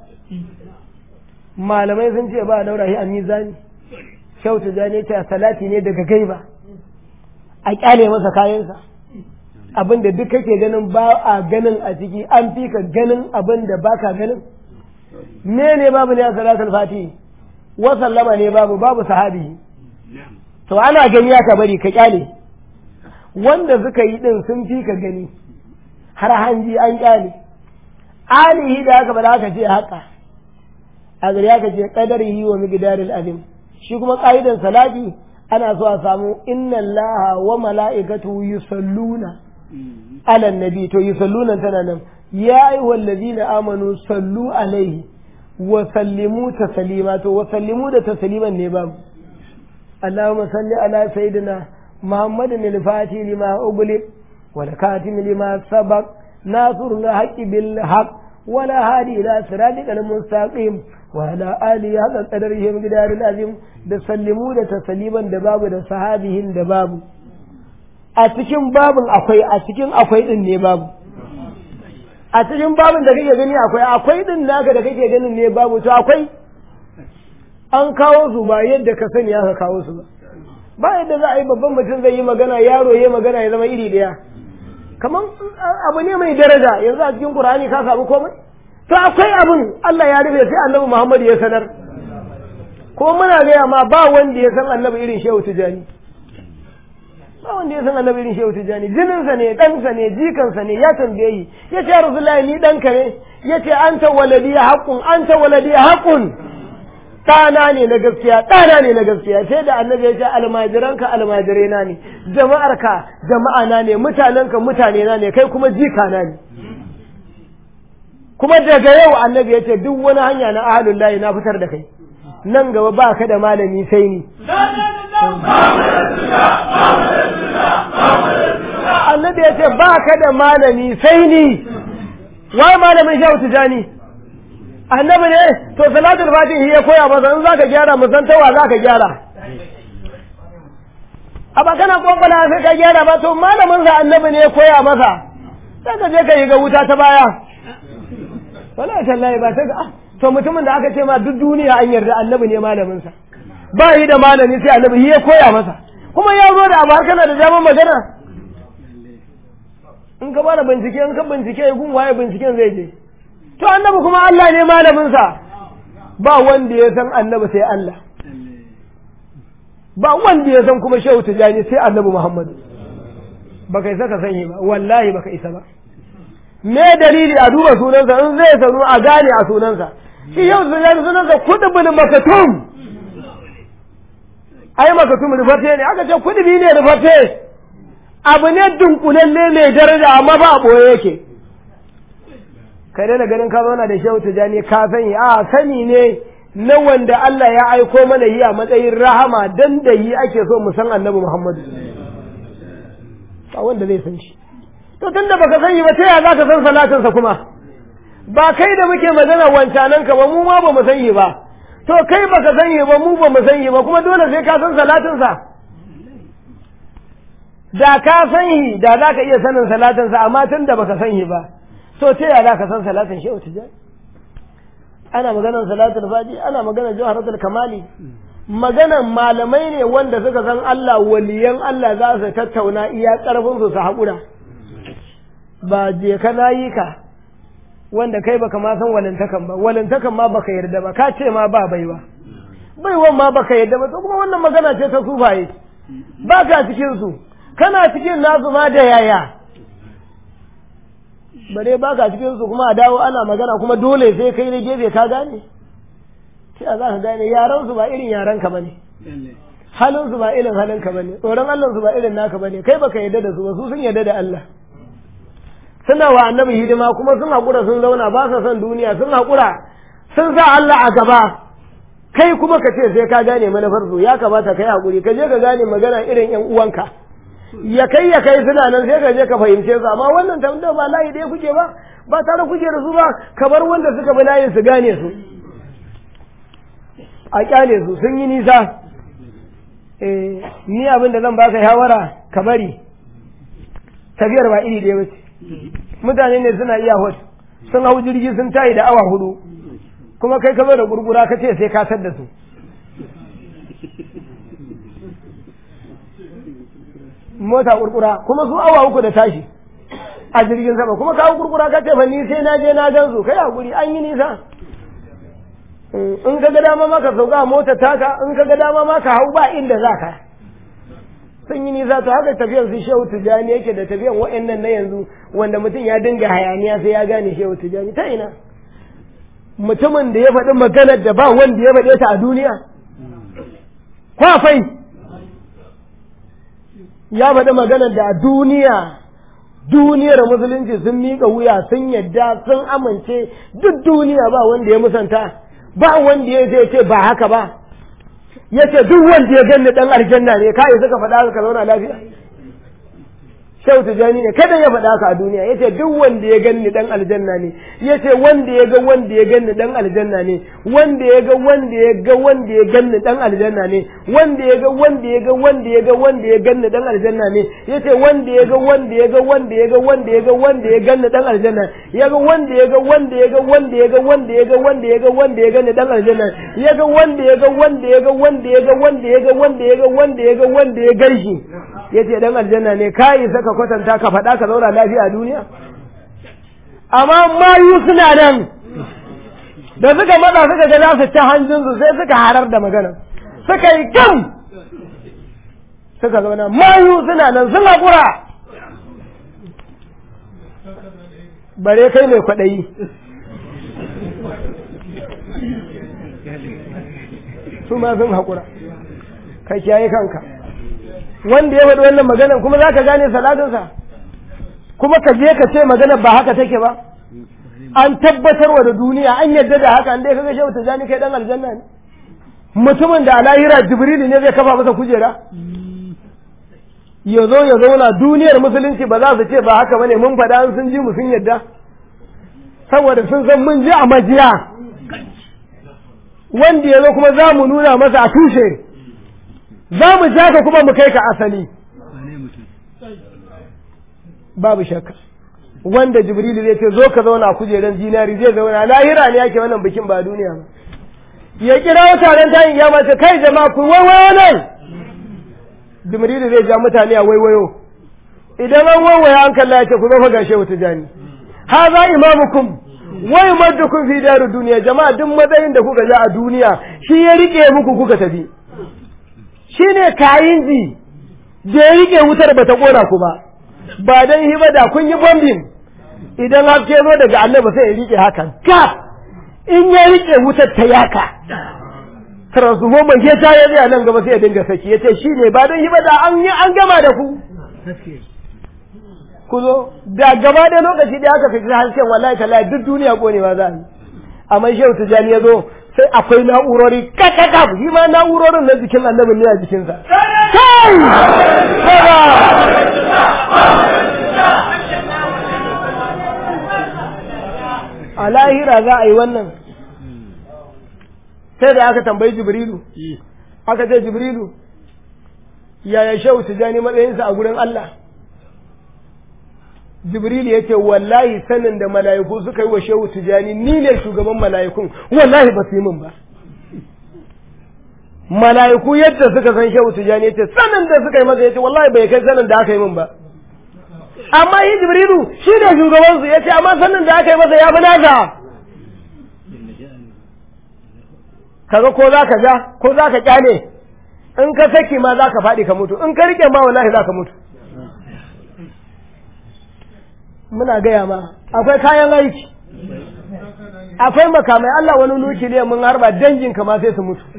malamai sun ce ba a daura shi a mizani kyauta jani ta salati ne daga gaiba a kyale masa kayansa abin da duk kake ganin ba a ganin a ciki an fi ka ganin abin da baka ganin me ne babu ne a salatul fati wa sallama ne babu babu sahabi to ana gani ya ka bari ka kyale wanda suka yi din sun fi ka gani har hanji an kyale alihi da aka bada aka ce haka a gari aka ce qadarihi wa miqdaril azim shi kuma ƙa'idan salati ana so a samu inna allaha wa mala'ikatu yusalluna ala nabi to yusalluna tana nan ya ayyuhal ladina amanu sallu alaihi wa sallimu taslima to wa sallimu da tasliman ne babu Allahumma salli ala sayyidina Muhammadin al-Fatih lima ughliq wal katim lima sabaq nasrul haqqi bil haqq wala hadi ila siratikal mustaqim وعلى آله هذا قدره مقدار العظيم da sallimu da tasaliman da babu da sahabihin da babu a cikin babin akwai a cikin akwai din ne babu a cikin babin da kake gani akwai akwai din naka da kake ganin ne babu to akwai an kawo su ba yadda ka sani aka kawo su ba ba yadda za a yi babban mutum zai yi magana yaro ya magana ya zama iri daya kamar abu ne mai daraja yanzu a cikin qur'ani ka samu komai to akwai abin Allah ya rufe sai annabi Muhammad ya sanar ko muna gaya ma ba wanda ya san annabi irin shehu tijani ba wanda ya san annabi irin shehu tijani jininsa ne ɗansa ne jikansa ne ya tambaye yi ya ce rasulullahi ni ɗanka ne ya ce anta waladi haqqun anta waladi haqqun ɗana ne na gaskiya ɗana ne na gaskiya sai da annabi ya ce almajiranka almajirena ne jama'arka jama'ana ne mutanenka mutanena ne kai kuma jikana ne kuma daga yau annabi ya ce duk wani hanya na ahalun layi na fitar da kai nan gaba ba ka da malami sai ni annabi ya ce ba ka da malami sai ni wai malamin shehu tijani annabi ne to salatul fatihi ya koya masa in zaka gyara mu san tawa zaka gyara a ba kana kokola sai ka gyara ba to malamin sa annabi ne ya koya masa sai ka je ka yi ga wuta ta baya wala tallahi ba ta ga to mutumin da aka ce ma duk duniya an yarda annabi ne malamin sa ba yi da malami sai annabi ya koya masa kuma ya zo da abu har kana da daman magana in ka bada bincike in ka bincike gun waye binciken zai je to annabi kuma Allah ne malamin sa ba wanda ya san annabi sai Allah ba wanda ya san kuma shehu tijani sai annabi Muhammad baka isa ka sani ba wallahi baka isa ba me dalili a duba sunansa in zai sanu a gane a sunansa shi yau tijani sunansa kudubul makatum ai makatum rufate ne aka ce kudubi ne rufate abu ne dunkulalle mai daraja amma ba a ɓoye yake kai daina ganin ka zauna da shehu tijani ka sani a sani ne na wanda Allah ya aiko mana yi a matsayin rahama dan da yi ake so mu san annabi Muhammadu ba wanda zai san shi to tunda baka sani ba ta ya zaka san salatinsa kuma ba kai da muke magana wancanan ka ba mu ma ba mu sani ba to kai baka sani ba mu ba mu sani ba kuma dole sai ka san salatinsa da ka sani da za ka iya sanin salatinsa amma tun da baka sani ba to ta ya za ka san salatin shehu tijjani ana maganar salatul fadi ana maganar jawharatul kamali maganar malamai ne wanda suka san Allah waliyan Allah za su tattauna iya karfin su su haƙura ba je ka nayi ka wanda kai baka ma san walintakan ba walintakan ma baka yarda ba ka ce ma ba baiwa baiwan ma baka yarda ba to kuma wannan magana ce ta sufaye ba ka cikin su kana cikin nasu ma da yaya bare ba ka cikin su kuma a dawo ana magana kuma dole sai kai na gefe ka gane sai za ka gane yaran su ba irin yaran ka bane halin su ba irin halin ka bane tsoron Allah su ba irin naka bane kai baka yarda da su ba su sun yarda da Allah suna wa annabi hidima kuma sun haƙura sun zauna ba sa son duniya sun haƙura sun sa Allah a gaba kai kuma ka ce sai ka gane manufar su ya kamata kai haƙuri ka je ka gane magana irin ƴan uwanka ya kai ya kai suna nan sai ka je ka fahimce su amma wannan tambayar ba layi ɗaya kuke ba ba tare kuke da su ba kamar wanda suka bi layin su gane su a kyale su sun yi nisa eh ni abin da zan baka shawara ka bari tafiyar ba iri ɗaya bace mutane ne suna iya hot sun hau jirgi sun tayi da awa hudu kuma kai ka zo da gurgura ka ce sai ka da su mota kurkura kuma su awa uku da tashi a jirgin sama kuma kawo kurkura ka ce fa ni sai na je na gan su kai hakuri an yi nisa in ka ga dama ma ka sauka a mota taka in ka ga dama ma ka hau ba inda za ka sun yi nisa to haka tafiyar su shehu tijani yake da tafiyar wa'annan na yanzu wanda mutum ya dinga hayaniya sai ya gane shehu tijani ta ina mutumin da ya faɗi maganar da ba wanda ya faɗe ta a duniya kwafai ya faɗi maganar da a duniya duniyar musulunci sun miƙa wuya sun yadda sun amince duk duniya ba wanda ya musanta ba wanda ya zai ce ba haka ba ya ce duk wanda ya ganni dan aljanna ne kai suka faɗa ka zauna lafiya Shehu Tijani ne kada ya faɗa ka a duniya yace duk wanda ya ganni dan aljanna ne yace wanda ya ga wanda ya ganni dan aljanna ne wanda ya ga wanda ya ga wanda ya ganni dan aljanna ne wanda ya ga wanda ya ga wanda ya ga wanda ya ganni dan aljanna ne yace wanda ya ga wanda ya ga wanda ya ga wanda ya ga wanda ya ganni dan aljanna ya ga wanda ya ga wanda ya ga wanda ya ga wanda ya ga wanda ya ga wanda ya ganni dan aljanna ya ga wanda ya ga wanda ya ga wanda ya ga wanda ya ga wanda ya ga wanda ya ga wanda ya ganshi yace dan aljanna ne kai saka kwatanta ka faɗa ka zauna lafiya a duniya amma mayu suna nan da suka matsa suka ga za su ci hanjinsu sai suka harar da magana suka yi gam suka zauna mayu suna nan sun haƙura bare kai mai kwaɗayi su ma sun haƙura kai kiyaye kanka wanda ya faɗi wannan maganar kuma za ka gane salatinsa kuma ka je ka ce maganar ba haka take ba an tabbatarwa da duniya an yadda da haka an dai kaga shehu tijani kai dan aljanna ne mutumin da a lahira jibrilu ne zai kafa masa kujera ya zo ya zauna duniyar musulunci ba za su ce ba haka bane mun faɗa an sun ji mu sun yadda saboda sun san mun ji a majiya wanda ya zo kuma za mu nuna masa a tushe za mu ja ka kuma mu kai ka asali babu shakka wanda jibrilu zai ce zo ka zauna a kujeran zinari zai zauna lahira ne yake wannan bikin ba duniya ba ya kira mutanen tayin ya mace kai jama'a ku waiwayo nan jibrilu zai ja mutane a waiwayo idan an waiwaya an kalla ya ce ku zo fa gashe wata jani haza imamukum wa yumaddukum fi daru duniya jama'a duk matsayin da kuka ja a duniya shi ya rike muku kuka tafi shine kayin ji da ya rike wutar bata kona ku ba ba dan hiba da kun yi bombin idan haske zo daga annabi sai ya rike haka ga in ya rike wutar ta yaka transformer ke ta yi a nan gaba sai ya dinga saki ya ce shi ne ba don hiba da an yi an gama da ku ku zo da gaba da lokaci da aka fita harshen wallahi tallahi duk duniya konewa za a yi amma shehu tijani ya zo sai akwai na'urori kakaka shi ma na'urorin na jikin annabin ne a jikinsa kai a lahira za a yi wannan sai da aka tambayi jibrilu aka ce jibrilu yaya shehu tijani matsayinsa a gurin Allah jibrilu ya ce wallahi sanin da mala'iku suka yi wa shehu tijani ni ne shugaban mala'ikun wallahi ba su yi min ba mala'iku yadda suka san shehu tijani ya ce sanin da suka yi masa ya ce wallahi bai kai sanin da aka yi min ba amma yi jibrilu shi ne shugabansu ya ce amma sanin da aka yi masa ya fi nasa kaga ko za ka ja ko za ka kyale in ka saki ma za ka faɗi ka mutu in ka rike ma wallahi za ka mutu muna gaya ma akwai kayan aiki akwai makamai Allah wani nukiliya mun harba dangin ma sai su mutu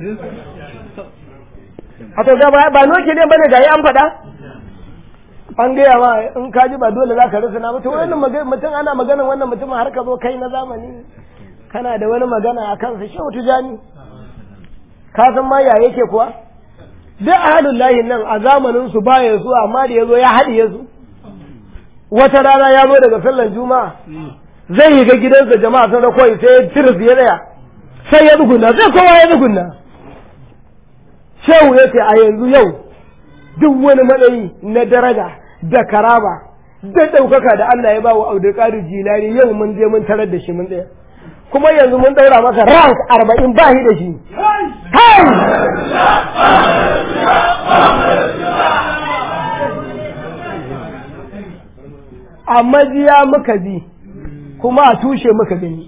a to ga ba nukiliya bane ga yi an faɗa an gaya ma in ka ji ba dole za ka rasa na mutum wannan mutum ana maganan wannan mutumin har ka zo kai na zamani kana da wani magana a kansa shehu tijani ka san ma ya yake kuwa duk ahalun layin nan a zamanin su baya su amma da ya zo ya haɗiye su wata rana ya zo daga sallan juma'a zai yi ga gidansa jama'a sun rakwai sai ya tiris ya tsaya sai ya tsuguna sai kowa ya tsuguna shehu ya ce a yanzu yau duk wani matsayi na daraja da karama da ɗaukaka da Allah ya ba wa Abdulkadir Jilani yau mun je mun tarar da shi mun tsaya kuma yanzu mun ɗaura masa rank arba'in ba shi da shi a majiya muka bi kuma a tushe muka gani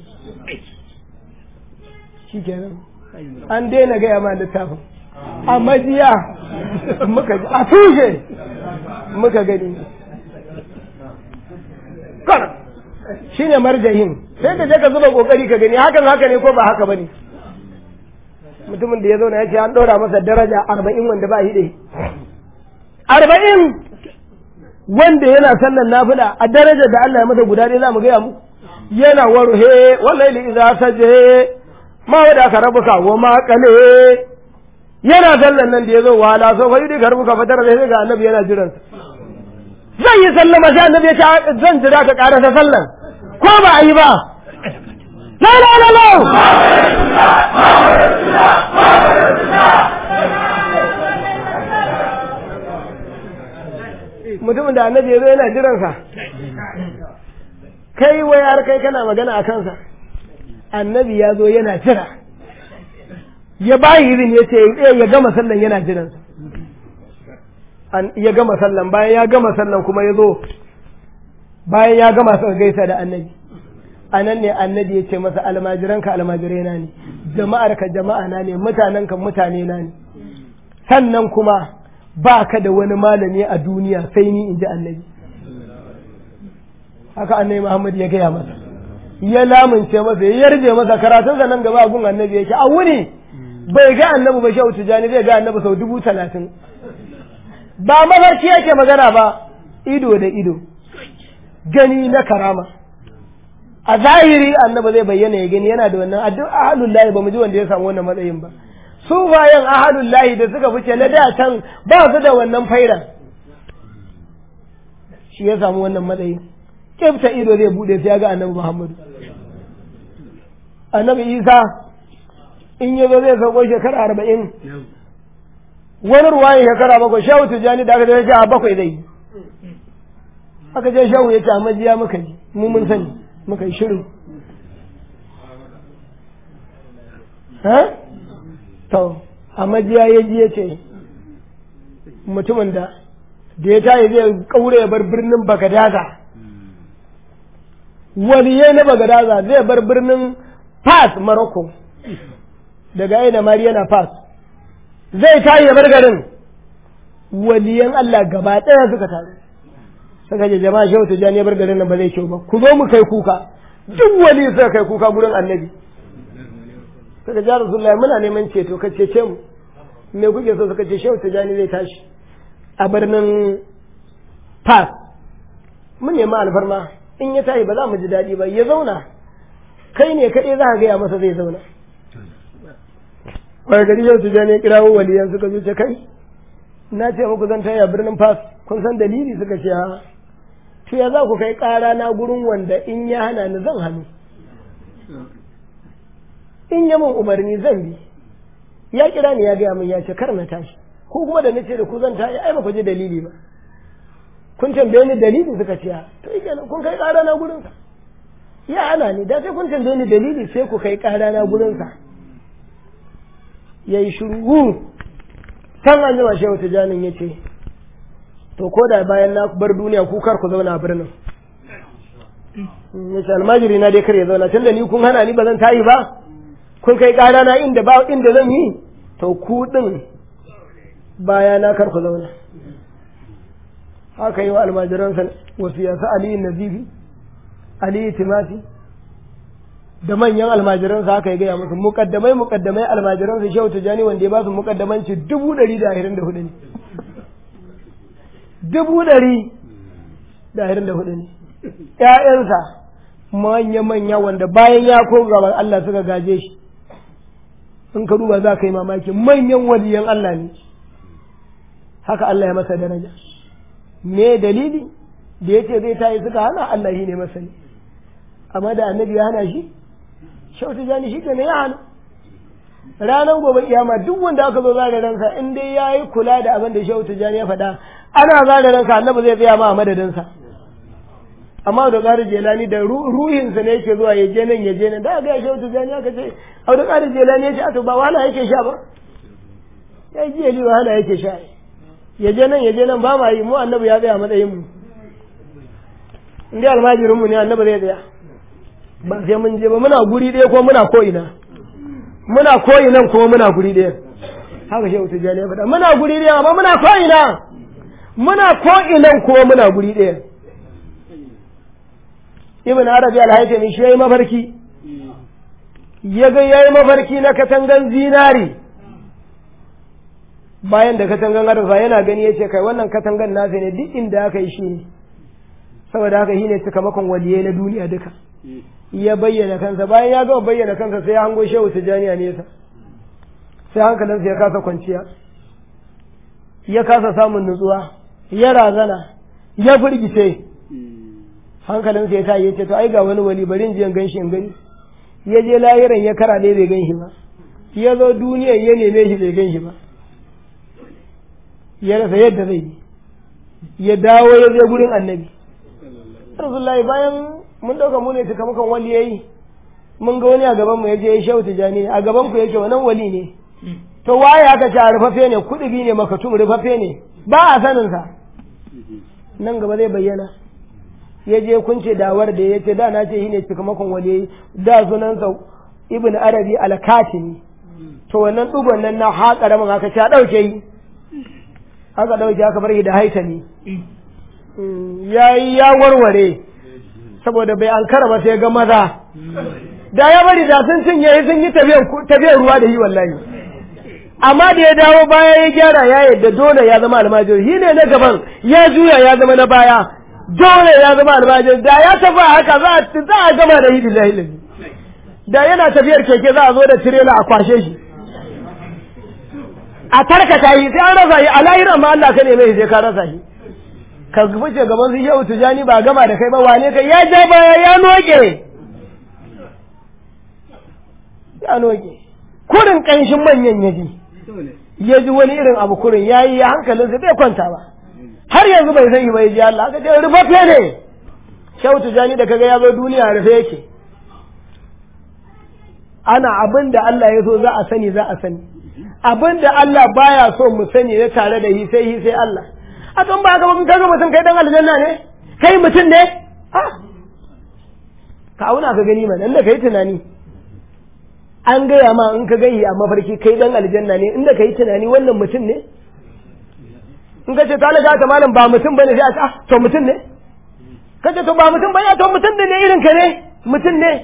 shi kenan an daina gaya ma littafin a majiya muka ji a tushe muka gani kar shi ne marjahin sai ka je ka zuba kokari ka gani hakan haka ne ko ba haka bane mutumin da ya zauna ya ce an ɗora masa daraja arba'in wanda ba hide arba'in wanda yana sallan nafila a darajar da Allah ya masa guda ɗaya za mu gaya mu yana warhe wallahi li idza saje ma wada ka rabuka wa ma kale yana sallan nan da ya zo wala so fa yudi ka rabuka fa tara sai ga annabi yana jiran zan yi sallama sai annabi ya ce zan jira ka karasa sallan ko ba a yi ba la la la la mutumin da annabi ya zo yana jiransa kai wai har kai kana magana a kansa annabi ya zo yana jira ya bayi izin ya ce ya gama sallan yana jiransa ya gama sallan bayan ya gama sallan kuma ya zo bayan ya gama suka gaisa da annabi a nan ne annabi ya ce masa almajiranka almajirai na ne jama'arka jama'a na ne mutanenka mutane na ne sannan kuma ba ka da wani malami a duniya sai ni in ji annabi haka annabi Muhammad ya gaya masa ya lamunce masa ya yarje masa karatun nan gaba gun annabi yake a wuni bai ga annabi ba shehu tijani zai ga annabi sau dubu talatin ba mafarki yake magana ba ido da ido gani na karama a zahiri annabi zai bayyana ya gani yana da wannan addu'a ahlul lahi ba mu ji wanda ya samu wannan matsayin ba su bayan ahalun lahi da suka fice na da can ba su da wannan faira shi ya samu wannan matsayi kifta ido zai bude sai ya ga annabi muhammadu annabi isa in ya zo zai sauko shekara arba'in wani ruwayin shekara bakwai shehu tijjani da aka je a bakwai zai yi aka je shehu ya ce a majiya muka ji mu mun sani muka yi shiru to a majiya ya ji ya ce mutumin da da ya tayi zai kaure ya bar birnin bagadaza waliyai na bagadaza zai bar birnin fas maroko daga aina mariyana fas zai tayi ya bar garin waliyan Allah gaba ɗaya suka taru suka je jama'a shehu tijjani ya bar garin nan ba zai kyau ba ku zo mu kai kuka duk wali suka kai kuka gurin annabi suka ja rasulullahi muna neman ceto ka cece mu me kuke so suka ce shehu tijani zai tashi a birnin fas mun nema alfarma in ya tashi ba za mu ji daɗi ba ya zauna kai ne kaɗai za ka gaya masa zai zauna wai gari shehu tijani ya kirawo waliyan suka zo ce kai na ce muku zan tashi a birnin fas kun san dalili suka ce ha to ya za ku kai ƙara na gurin wanda in ya hana ni zan hannu in ya min umarni zan bi ya kira ni ya gaya min ya ce kar na tashi ko kuma da nace da ku zan tashi ai ba ku ji dalili ba kun tambaye ni dalili suka ce to yake kun kai ƙara na gurin sa ya ana ni da sai kun tambaye ni dalili sai ku kai ƙara na gurin sa yayi shiru san an jima shehu tijanin ya ce to ko da bayan na bar duniya ku kar ku zauna a birnin ya ce almajiri na dai kar ya zauna tunda ni kun hana ni ba zan tayi ba kun kai ƙara na inda ba inda zan yi to ku din baya na kar ku zauna haka yi wa almajiransa wasu yasa aliyu nazifi ali timati da manyan almajiransa haka ya gaya musu mukaddamai mukaddamai almajiransa shehu tijani wanda ya ba su mukaddamanci dubu ɗari da ashirin da hudu ne dubu ɗari da ashirin da hudu ne ƴaƴansa manya-manya wanda bayan ya ko gaban Allah suka gaje shi in ka duba za ka yi mamaki manyan waliyan Allah ne haka Allah ya masa daraja me dalili da ya ce zai tayi suka hana Allah shi ne masani amma da annabi ya hana shi shautu jani shi ne ya hana ranar gobe kiyama duk wanda aka zo zare ransa in dai ya yi kula da abin da shautu jani ya faɗa ana zare ransa annabi zai tsaya ma a madadinsa amma da ƙari jelani da ruhinsa ne yake zuwa ya je nan ya je nan da ga shautu jani aka ce au da ƙari jelani ya ce a to ba wahala yake sha ba ya ji yali wahala yake sha ya je nan ya je nan ba ma yi mu annabi ya tsaya matsayin mu in dai almajirin mu ne annabi zai tsaya ba sai mun je ba muna guri ɗaya ko muna ko ina muna ko ina kuma muna guri ɗaya haka shehu tijjani ya faɗa muna guri ɗaya amma muna ko ina muna ko ina kuma muna guri ɗaya ibn arabi al-haytami shi yayi mafarki ya ga yayi mafarki na katangan zinari bayan da katangan arfa yana gani ya ce kai wannan katangan nasa ne duk inda aka yi shi ne saboda haka shi ne sakamakon waliyai na duniya duka ya bayyana kansa bayan ya gama bayyana kansa sai ya hango shehu tijjaniya nesa sai hankalinsa ya kasa kwanciya ya kasa samun nutsuwa ya razana ya firgice hankalinsa ya ta ya ce to ai ga wani wali bari in je in ganshi in gani ya je lahiran ya kara ne bai ganshi ba ya zo duniyan ya neme shi bai ganshi ba ya rasa yadda zai yi ya dawo ya je gurin annabi rasulullahi bayan mun dauka mu ne sakamakon wali yayi mun ga wani a gaban mu yaje ya shehu tijani a gaban ku yake wannan wali ne to waye aka ce rufafe ne kudubi ne makatum rufafe ne ba a sanin sa nan gaba zai bayyana ya je kunce dawar da ya ce da na ce shine sakamakon wali yayi da sunansa ibn arabi al-katimi to wannan dugon nan na haƙa min aka ce a dauke yi aka dauke aka bar shi da haitami yayi ya warware saboda bai ankara ba sai ga maza da ya bari da sun cinye sun yi tafiyar ruwa da yi wallahi amma da ya dawo baya ya gyara ya yadda dole ya zama almajiri shi ne na gaban ya juya ya zama na baya dole ya zama almajiri da ya tafi haka za a gama da hidi lahi da yana tafiyar keke za a zo da tirela a kwashe shi a tarkata yi sai an rasa shi a lahiran ma Allah ka ne mai sai ka rasa shi ka fice gaban su shehu tujani ba gama da kai ba wane kai ya ja baya ya noke ya noke kurin ƙanshin manyan ya ji ya ji wani irin abu kurin ya yi ya hankalinsa bai kwanta ba har yanzu bai sani ba ya ji Allah aka ce rufaffe ne shehu tujani da kaga ya zo duniya rufe yake ana abin da Allah ya so za a sani za a sani abin da Allah baya so mu sani na tare da hi sai hi sai Allah a tun ba ka mun kaga mutum kai dan aljanna ne kai mutum ne ha ka auna ka gani mana inda kai tunani an gaya ma in ka gani a mafarki kai dan aljanna ne inda kai tunani wannan mutum ne in ka ce talaga ta malam ba mutum bane sai a ce ah to mutum ne ka ce to ba mutum bane to mutum ne irin ka ne mutum ne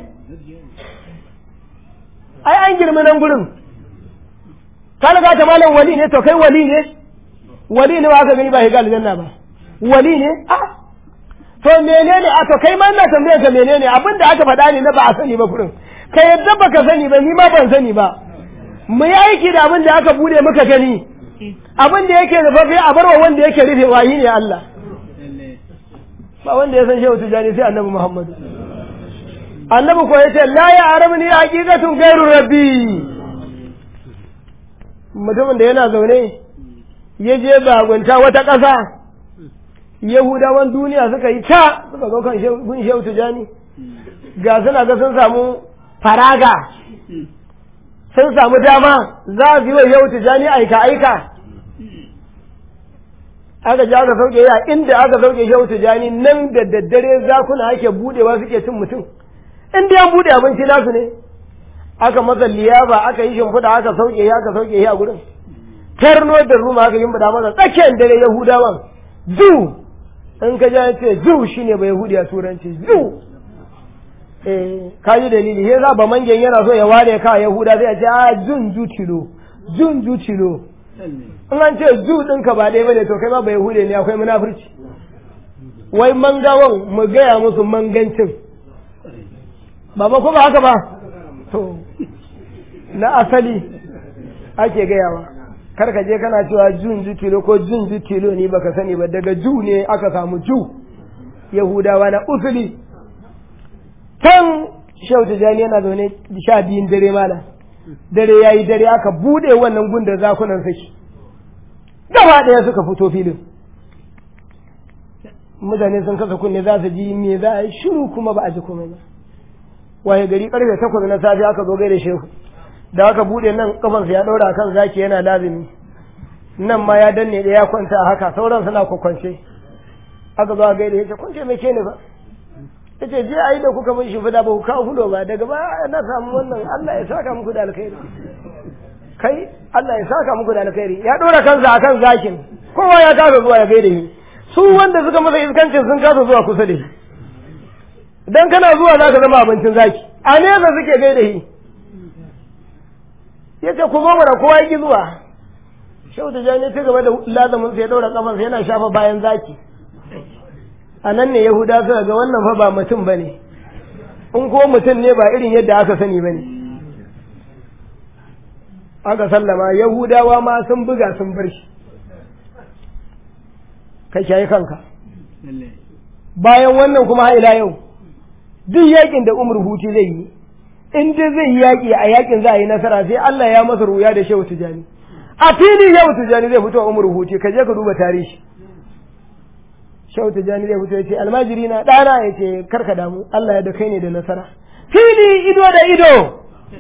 ai an girma nan gurin talaga ta malam wali ne to kai wali ne wali ne aka gani ba shiga aljanna ba wali ne a to menene a to kai ma ina tambaye ka menene abin da aka faɗa ne na ba a sani ba kurin ka yadda baka sani ba ni ma ban sani ba mu yi aiki da abin da aka bude muka gani abin da yake rufaffe a barwa wanda yake rufewa shi ne Allah ba wanda ya san shehu tijani sai annabi Muhammadu annabi ko yace la ya arabni haqiqatun ghairu rabbi mutumin da yana zaune ya je bagunta wata ƙasa yahudawan duniya suka yi ta suka zo kan gun shehu tijani ga suna ga sun samu faraga sun samu dama za su yi wa shehu tijani aika aika aka ji aka sauke ya inda aka sauke shehu tijani nan da daddare zakuna ake budewa suke cin mutum inda ya bude abinci nasu ne aka masa liyafa aka yi shimfiɗa aka sauke ya aka sauke ya a gurin tarno da ruma aka yi bada masa tsakiyar dare yahudawan zu in ka ja ce zu shine ba yahudi a turanci zu eh kaji dalili sai za ba mangen yana so ya ware ka yahuda sai a ce a jun jutilo jun jutilo in an ce ju ɗinka ba ɗaya bane to kai ma ba yahude ne akwai munafurci wai mangawan mu gaya musu mangancin ba ba ko ba haka ba to na asali ake gayawa kar ka je kana cewa jun jutilo ko jun jutilo ni baka sani ba daga ju ne aka samu ju yahudawa na usuli can shehu tijjani yana zaune sha biyun dare mana dare ya yi dare aka buɗe wannan gundar zakunan saki gaba ɗaya suka fito filin mutane sun kasa kunne za su ji me za a yi shiru kuma ba a ji komai ba waye gari karfe takwas na safe aka zo gaida shehu da aka buɗe nan kafansa ya ɗaura kan zaki yana lazimi nan ma ya danne da ya kwanta a haka sauran suna kwakwance aka zo a gaida ya ce kwance mai ke ne ba ya ce je a yi da kuka mun shimfiɗa ba ku kawo fulo ba daga ba na samu wannan Allah ya saka muku da alkhairi kai Allah ya saka muku da alkhairi ya ɗora kansa a kan zakin kowa ya kasa zuwa ya gaida shi su wanda suka masa iskancin sun kasa zuwa kusa da shi dan kana zuwa za ka zama abincin zaki a nesa suke gaida shi ya ce ku zo mana kowa ya ki zuwa shehu da jani ta gaba da lazamin sai ya ɗaura kafansa yana shafa bayan zaki a nan ne yahuda suka ga wannan fa ba mutum ba ne in ko mutum ne ba irin yadda aka sani ba ne aka sallama yahudawa ma sun buga sun bar shi ka shayi kanka bayan wannan kuma har ila yau duk yakin da umar huti zai yi in dai zai yi yaki a yakin za a yi nasara sai Allah ya masa ruya da shehu tijani a fili shehu tijani zai fito umar huti ka je ka duba tarihi shehu tijani zai fito ya ce almajiri na ɗana ya ce karka damu Allah ya da kai ne da nasara fili ido da ido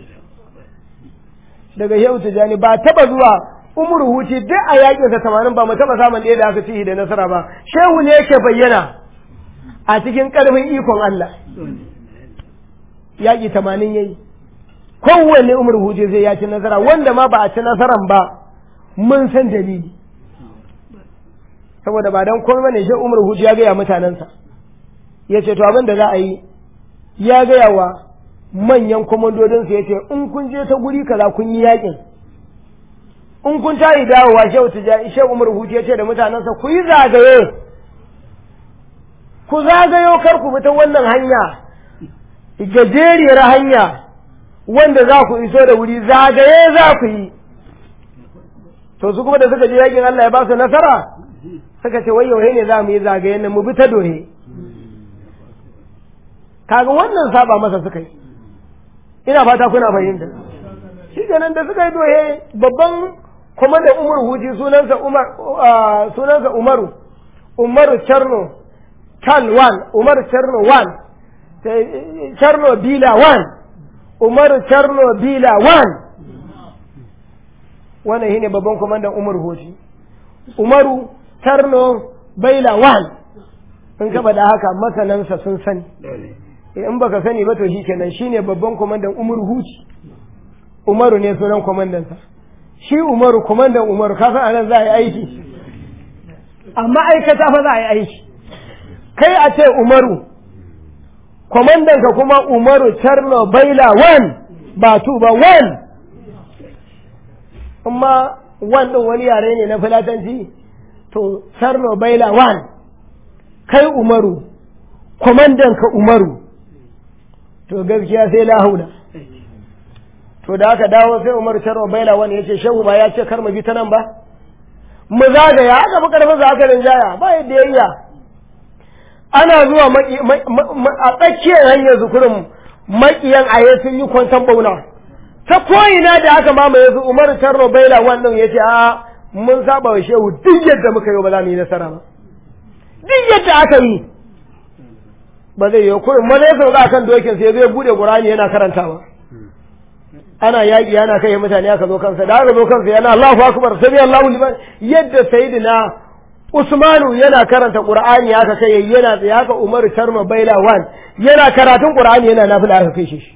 daga shehu tijani ba taba zuwa umar huti duk a yakin sa tamanin ba mu taba samun ɗaya da aka ci da nasara ba shehu ne yake bayyana a cikin ƙarfin ikon Allah yaƙi tamanin yayi kowanne umar huti zai ya ci nasara wanda ma ba a ci nasaran ba mun san dalili saboda ba dan komai bane shi Umar Huji ya gaya mutanensa ya ce to abin da za a yi ya gaya wa manyan komandodinsa ya ce in kun je ta guri kaza kun yi yakin in kun tayi dawowa shehu tijani shehu Umar Huji ya ce da mutanensa ku yi zagaye ku zagayo kar ku bi ta wannan hanya gajeriyar hanya wanda za ku iso da wuri zagaye za ku yi to su kuma da suka je yakin Allah ya ba su nasara suka ce wai yauhe ne za mu yi zagaye nan mu bi ta dohe kaga wannan saba masa suka yi ina fata kuna fahimta shi kenan da suka yi dohe babban kwamandan umar huji sunansa umar sunansa umaru umaru charno tal wan umaru charno wan charno bila wan umaru charno bila wan wannan shine babban kwamandan umar huji umaru tarno baila wan in ka da haka masanansa sun sani in baka sani ba to shi kenan shine babban kwamandan umar huci umaru ne sunan kwamandansa shi umaru kwamandan umaru ka san anan za a yi aiki amma aikata fa za a yi aiki kai a ce umaru kwamandanka kuma umaru tarno baila wan ba tu ba wan amma wan ɗin wani yare ne na filatanci to sarno baila wan kai umaru kwamandan ka umaru to gaskiya sai lahaula to da aka dawo sai umaru sarno baila wan ya ce shehu ba ya ce kar mu bi ta nan ba mu zagaya aka fi karfin sa aka rinjaya ba yadda ya iya ana zuwa a tsakiyar hanyar zukurin maƙiyan aye sun yi kwantan bauna ta ko'ina da aka mamaye su umaru sarno baila wan ɗin ya ce a mun saba wa shehu duk yadda muka yi ba za mu yi nasara ba duk yadda aka yi ba zai yi kurin maza ya sauka kan dokin sai zai bude qur'ani yana karantawa ana yaƙi yana kai mutane aka zo kansa da aka zo kansa yana Allahu akbar sami Allahu liman yadda sayyidina Usmanu yana karanta Qur'ani aka kai yana tsaye haka Umaru Sharma Baila wan yana karatun Qur'ani yana nafila aka kai shi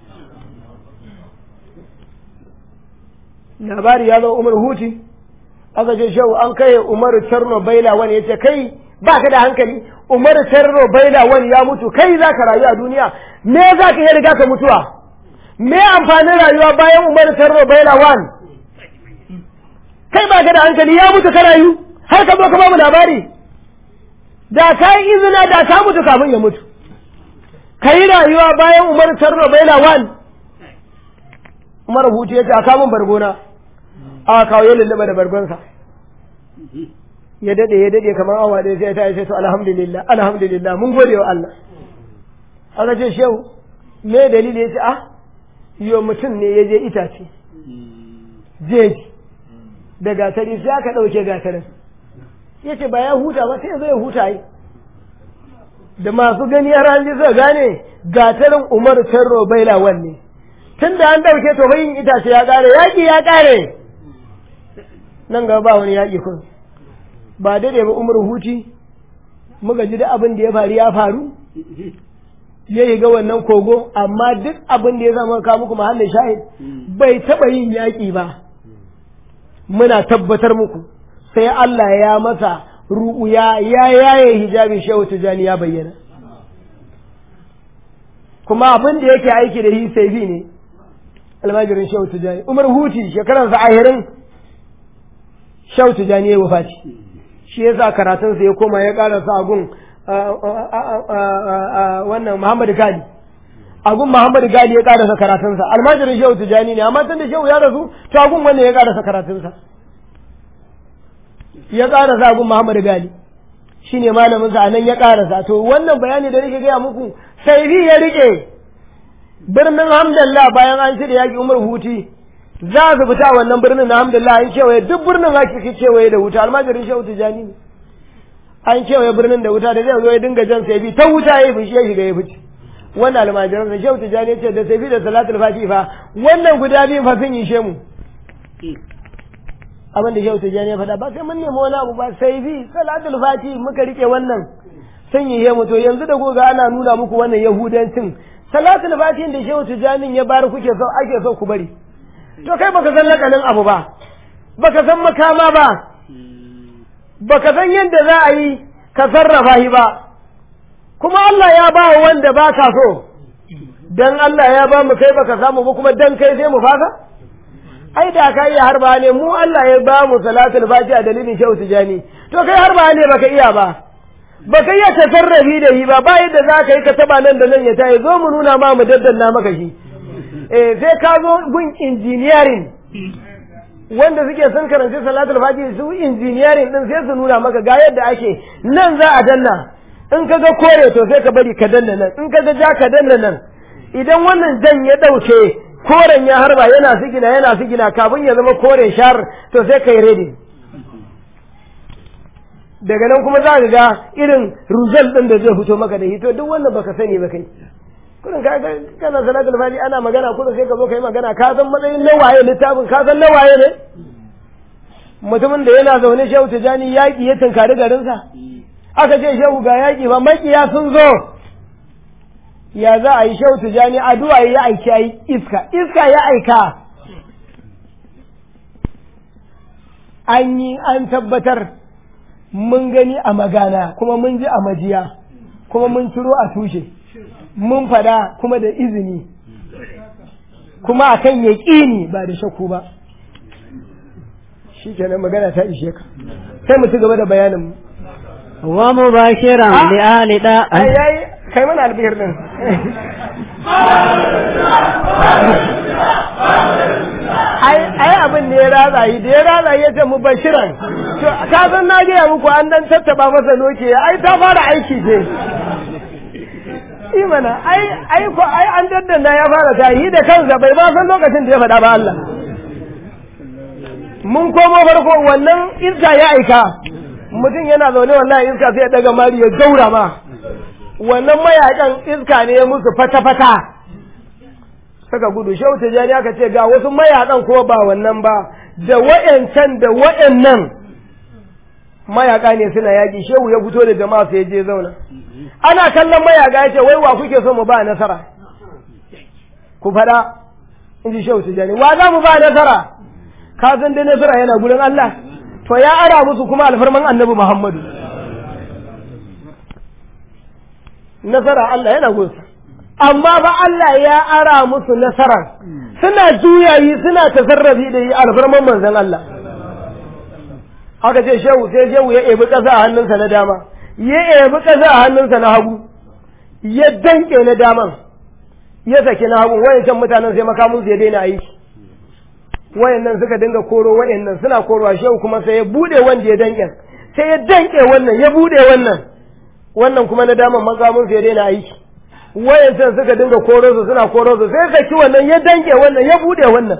labari ya zo Umar Huti aka ce shehu an kai umaru tarno baila wani ya ce kai ba ka da hankali umar tarro baila wani ya mutu kai za ka rayu a duniya me za ka iya riga ka mutuwa me amfanin rayuwa bayan umar tarro baila wani kai ba ka da hankali ya mutu ka rayu har ka zo ka ba mu labari da ka yi izina da ka mutu kafin ya mutu ka yi rayuwa bayan umar tarro baila wani umar hutu ya ce a kamun bargona a kawo ya lullaba da bargonsa ya dade ya dade kamar awa ɗaya sai ta yi to alhamdulillah alhamdulillah mun gode wa Allah aka ce shehu me dalili ya ce ah yo mutum ne ya je itace jeji da gatari sai aka ɗauke gatarin ya ce ba ya huta ba sai ya zo ya huta yi da masu gani har an ji suka gane gatarin umar tarro baila wanne tun da an ɗauke to bayin itace ya ƙare yaƙi ya ƙare nan gaba ba wani yaƙi kun ba daɗe ba umar huti muka ji da abin da ya faru ya faru ya yi ga wannan kogo amma duk abin da ya zama ka muku mahallin shahid bai taɓa yin yaƙi ba muna tabbatar muku sai Allah ya masa ru'uya ya yaye hijabi shehu tijani ya bayyana kuma abin da yake aiki da hi sai ne almajirin shehu tijani umar huti shekaransa ahirin shehu tijani ya wafati shi ya sa karatunsa ya koma ya karasa agun wannan muhammadu gali agun muhammadu gali ya karasa karatunsa almajirin shehu tijani ne amma tun da shehu ya rasu to agun wannan ya karasa karatunsa ya karasa agun muhammadu gali shi ne malaminsa a nan ya karasa to wannan bayani da nake gaya muku sai ya rike birnin hamdallah bayan an shirya yaƙi umar huti za su fita wannan birnin na hamdallah an kewaye duk birnin ake kewaye da wuta almajirin shehu tijani ne an kewaye birnin da wuta da zai zo ya dinga jan sai bi ta wuta ya fishi ya shiga ya fice wannan almajiran da shehu tijani ya ce da sai bi da salatul fati fa wannan guda biyu fa sun yi shemu abin da shehu tijani ya faɗa ba sai mun nemi wani abu ba sai bi salatul fati muka rike wannan sun yi shemu to yanzu da goga ana nuna muku wannan yahudancin salatul fati da shehu tijani ya bar kuke so ake so ku bari to kai baka san lakanin abu ba baka san makama ba baka san yadda za a yi ka sarrafa shi ba kuma Allah ya ba wanda ba ka so dan Allah ya ba mu kai baka samu ba kuma dan kai sai mu fasa ai da ka iya harba ne mu Allah ya ba mu salatul fatiha dalilin shehu tijani to kai harba ne baka iya ba baka iya tasarrafi da shi ba ba yadda za ka yi ka taba nan da nan ya tayi zo mu nuna ma mu daddanna maka shi eh sai ka zo gun engineering wanda suke son karanci salatul fajr su engineering din sai su nuna maka ga yadda ake nan za a danna in ka ga kore to sai ka bari ka danna nan in ka ga ja ka danna nan idan wannan jan ya dauke koren ya harba yana sigina yana sigina kafin ya zama kore shar to sai kai ready daga nan kuma za ka ga irin result din da zai fito maka da hito duk wannan baka sani ba kai kurin ka ga kana salatul fati ana magana kurin sai ka zo kai magana ka san matsayin nawaye littafin ka san nawaye ne mutumin da yana zaune shehu tijani yaƙi ya tunkari garinsa aka ce shehu ga yaƙi ba makiya sun zo ya za a yi shehu tijani addu'a ya aiki ai iska iska ya aika an yi an tabbatar mun gani a magana kuma mun ji a majiya kuma mun ciro a tushe mun fada kuma da izini kuma akan yaƙini ba da shakku ba shi kenan magana ta ishe ka sai mu ci gaba da bayanin mu wa mubashiran li ahli da ai ai kai mana albihir din ai ai abin da ya ratsa yi da ya ratsa ya ce mu bashiran to ka san na gaya muku an dan tattaba masa noke ai ta fara aiki ce imana ai ai ko ai an daddana ya fara ta yi da kansa bai ba san lokacin da ya faɗa ba Allah mun komo farko wannan iska ya aika mutum yana zaune wallahi iska sai ya daga mari ya gaura ma wannan mayakan iska ne ya musu fata-fata saka gudu shehu tijjani aka ce ga wasu mayakan ko ba wannan ba da wa'yancan da wa'yannan mayaka ne suna yaƙi shehu ya fito da jama'a sai je zauna ana kallon mayaka ya ce wai wa kuke so mu ba nasara ku faɗa in ji shehu tijjani wa za mu ba nasara ka san dai nasara yana gurin Allah to ya ara musu kuma alfarman annabi Muhammadu nasara Allah yana gunsa amma ba Allah ya ara musu nasara suna juyayi suna tasarrafi da yi alfarman manzon Allah aka ce shehu sai shehu ya ebi ƙasa a hannunsa na dama ya ebi ƙasa a hannunsa na hagu ya danke na daman ya saki na hagu wayancan mutanen sai makamun su ya daina aiki wayannan suka dinga koro wayannan suna korowa shehu kuma sai ya bude wanda ya danke sai ya danke wannan ya bude wannan wannan kuma na daman makamun su ya daina aiki wayancan suka dinga koro su suna koro su sai saki wannan ya danke wannan ya bude wannan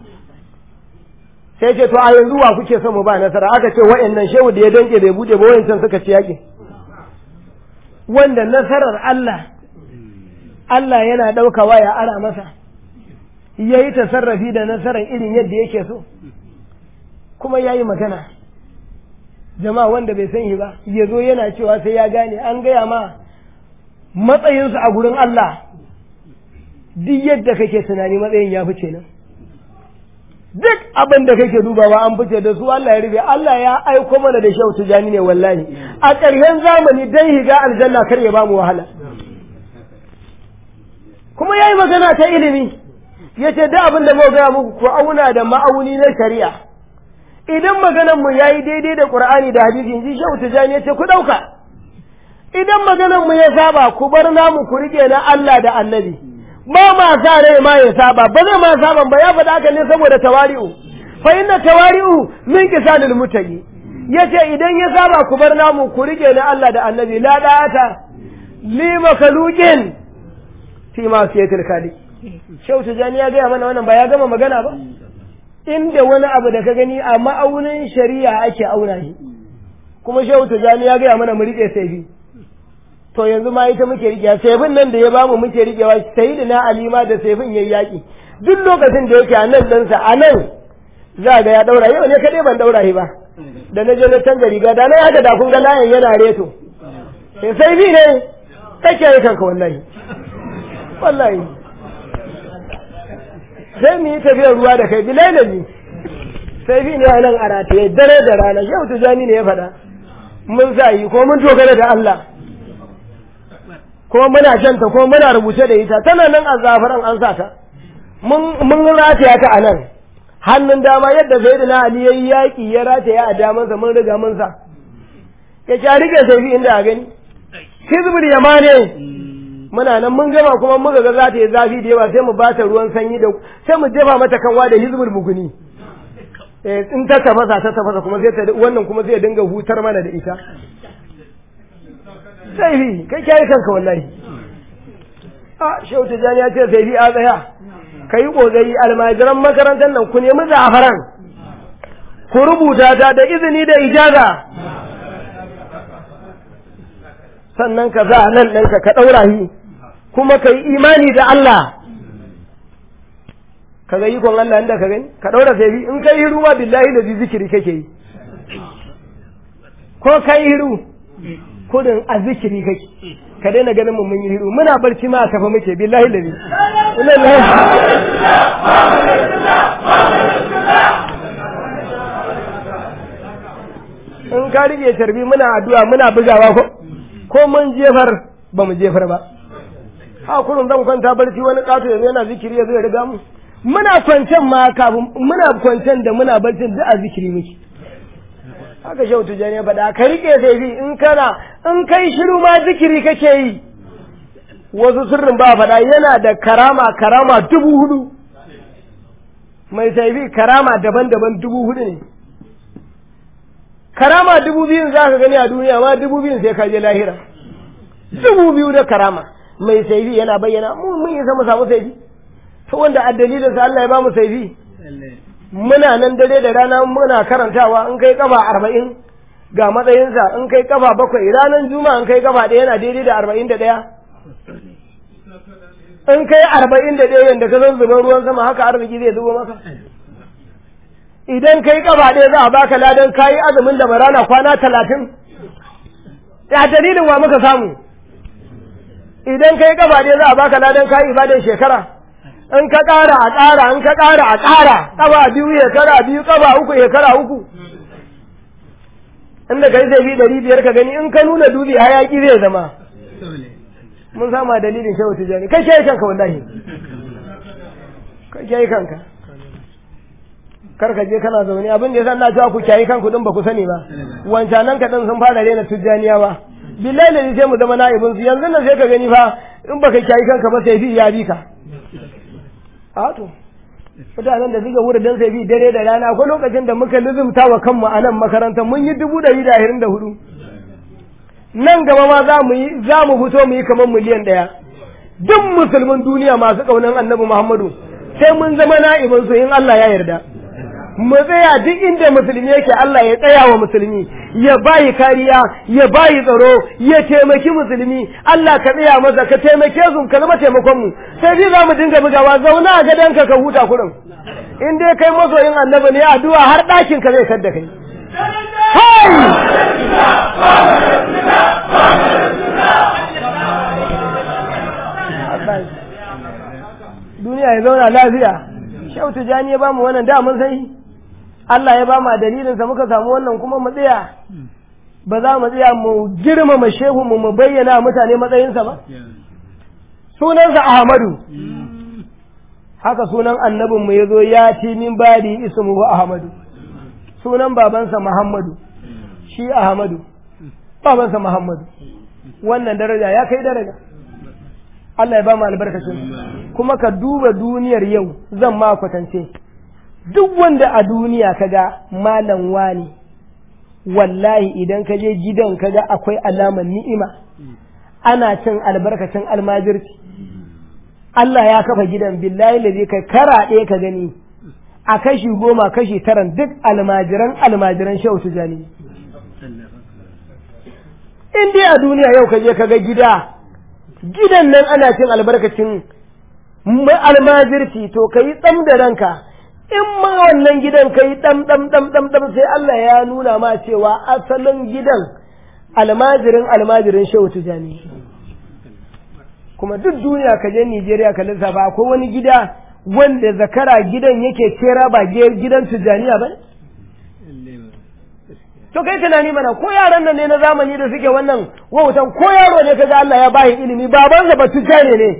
sai ce to a yanzu wa kuke son mu ba nasara aka ce wayannan shehu da ya danke bai bude ba wayancan suka ci yaƙi wanda nasarar Allah Allah yana ɗaukawa ya ara masa ya yi tasarrafi da nasarar irin yadda yake so kuma ya yi magana jama'a wanda bai san shi ba ya zo yana cewa sai ya gane an gaya ma matsayinsu a gurin Allah duk yadda kake tunani matsayin ya fice nan duk abin da kake dubawa an fice da su Allah ya rufe Allah ya aiko mana da shehu tijani ne wallahi a ƙarshen zamani dan higa aljanna kar ya bamu wahala kuma yayi magana ta ilimi yace duk abin da muka gaya muku ku auna da ma'auni na shari'a idan maganar mu yayi daidai da Qur'ani da hadisi inji shehu tijani yace ku dauka idan maganar mu ya saba ku bar namu ku rike na Allah da Annabi ba ma sa rai ma ya saba ba zai ma saban ba ya faɗa haka ne saboda tawari'u fa inna tawari'u min kisanil mutaqi yace idan ya saba ku bar namu ku rike na Allah da Annabi la da'ata li makhluqin fi ma siyatil khaliq Shehu Tijani ya gaya mana wannan ba ya gama magana ba inda wani abu da ka gani a ma'aunin shari'a ake auna shi kuma Shehu Tijani ya gaya mana mu rike sai to yanzu ma ita muke rikewa saifin nan da ya bamu muke rikewa sai na alima da saifin yayi yaki duk lokacin da yake a nan ɗansa a nan za ga ya ɗaura yau ne kaɗai ban ɗaura shi ba da na je na canza riga da na haka da kun ga layin yana reto sai saifi ne kake yi kanka wallahi wallahi sai mu yi tafiyar ruwa da kai bilai da ni saifi ne a nan a rataye dare da rana yau tujani ne ya faɗa mun sa yi ko mun dogara da Allah kuma muna janta kuma muna rubuce da ita tana nan a zafaran an sa ta mun rataya ta a nan hannun dama yadda zai na ali yayi yaki ya rataya a damansa mun riga mun sa ya ci rike sai fi inda a gani hizbul yamane muna nan mun gama kuma muka ga za ta yi zafi da yawa sai mu bata ruwan sanyi da sai mu jefa mata kanwa da hizbul muguni in ta tafasa ta tafasa kuma sai ta wannan kuma zai dinga hutar mana da ita saifi kai kyari kanka wallahi a shehu tijjani ya ce saifi a tsaya ka yi ƙoƙari almajiran makarantar nan ku nemi zafaran ku rubuta ta da izini da ijaza sannan ka za nan ɗanka ka ɗaura shi kuma ka yi imani da Allah ka ga ikon Allah inda ka gani ka ɗaura saifi in ka yi hiru ma billahi da zikiri kake yi ko ka yi hiru kudin a zikiri kake ka daina ganin mu mun yi hiru muna barci ma a tafa muke billahi da in ka rike tarbi muna addu'a muna bugawa ko ko mun jefar ba mu jefar ba ha kurun zan kwanta barci wani kato yanzu yana zikiri ya zai riga mu muna kwancen ma kafin muna kwancen da muna barcin duk a zikiri muke haka shehu tijjani ya faɗa ka riƙe saifi in kana in kai shiru ma zikiri kake yi wasu sirrin ba faɗa yana da karama karama dubu hudu mai saifi karama daban-daban dubu hudu ne karama dubu biyun za ka gani a duniya ma dubu biyun sai ka je lahira dubu biyu da karama mai saifi yana bayyana mun yi sama samu saifi to wanda a dalilin sa Allah ya ba mu saifi muna nan dare da rana muna karantawa in kai kafa arba'in ga matsayinsa in kai kafa bakwai ranar juma'a in kai kafa ɗaya yana daidai da arba'in da ɗaya in kai arba'in da ɗaya yadda ka zan zuban ruwan sama haka arziki zai zubo maka idan kai kafa ɗaya za a baka ladan kayi azumin da marana kwana talatin ya dalilin wa muka samu idan kai kafa ɗaya za a baka ladan kayi ibadan shekara in ka ƙara a ƙara in ka ƙara a ƙara ƙafa biyu shekara biyu ƙafa uku shekara uku inda kai zai bi ɗari biyar ka gani in ka nuna dubi hayaƙi zai zama mun sama dalilin shehu tijani kai kai kanka wallahi kai kai kanka kar ka je kana zaune abin da yasa na cewa ku kiyaye kanku din ba ku sani ba wancanan ka din sun fara rena tijjaniyawa billahi da sai mu zama na'ibin su yanzu nan sai ka gani fa in baka kiyaye kanka ba sai fi ya bi ka a to mutanen da suka wuri dan sai bi dare da rana akwai lokacin da muka lizumta wa kanmu a nan makarantar mun yi dubu ɗari da ashirin da hudu nan gaba ma za mu yi za mu fito mu yi kamar miliyan ɗaya duk musulmin duniya masu ƙaunar annabi muhammadu sai mun zama na'ibin su in Allah ya yarda mu tsaya duk inda musulmi yake Allah ya tsaya wa musulmi ya bayi kariya ya bayi tsaro ya taimaki musulmi Allah ka tsaya masa ka taimake su ka zama taimakon mu sai dai za mu dinga bugawa zauna a gadonka ka huta kurin in dai kai masoyin annabi ne addu'a har ɗakin ka zai sadda kai duniya ya zauna lafiya shau tijani ya bamu wannan da mun sai Allah ya bamu a dalilinsa muka samu wannan kuma mu tsaya ba za mu tsaya mu girmama shehu mu mu bayyana mutane matsayinsa ba sunansa Ahmadu haka sunan annabin mu yazo ya ci min badi ismuhu Ahmadu sunan babansa Muhammadu shi Ahmadu babansa Muhammadu wannan daraja ya kai daraja Allah ya ba mu albarkacin kuma ka duba duniyar yau zan ma kwatance duk wanda a duniya kaga malam wani wallahi idan ka je gidan kaga akwai alamar ni'ima ana cin albarkacin almajirci Allah ya kafa gidan billahi da kai karaɗe ka gani a kashi goma kashi taran duk almajiran almajiran shehu tijani in dai a duniya yau ka je kaga gida gidan nan ana cin albarkacin almajirci to ka yi tsam da ranka in ma wannan gidan ka yi ɗam ɗam ɗam ɗam ɗam sai Allah ya nuna ma cewa asalin gidan almajirin almajirin shehu tijani kuma duk duniya ka je Nijeriya ka lissafa akwai wani gida wanda zakara gidan yake kera ba gidan tijaniya ba to kai tunani mana ko yaran nan ne na zamani da suke wannan wautan ko yaro ne kaga Allah ya bashi ilimi babansa ba tijani ne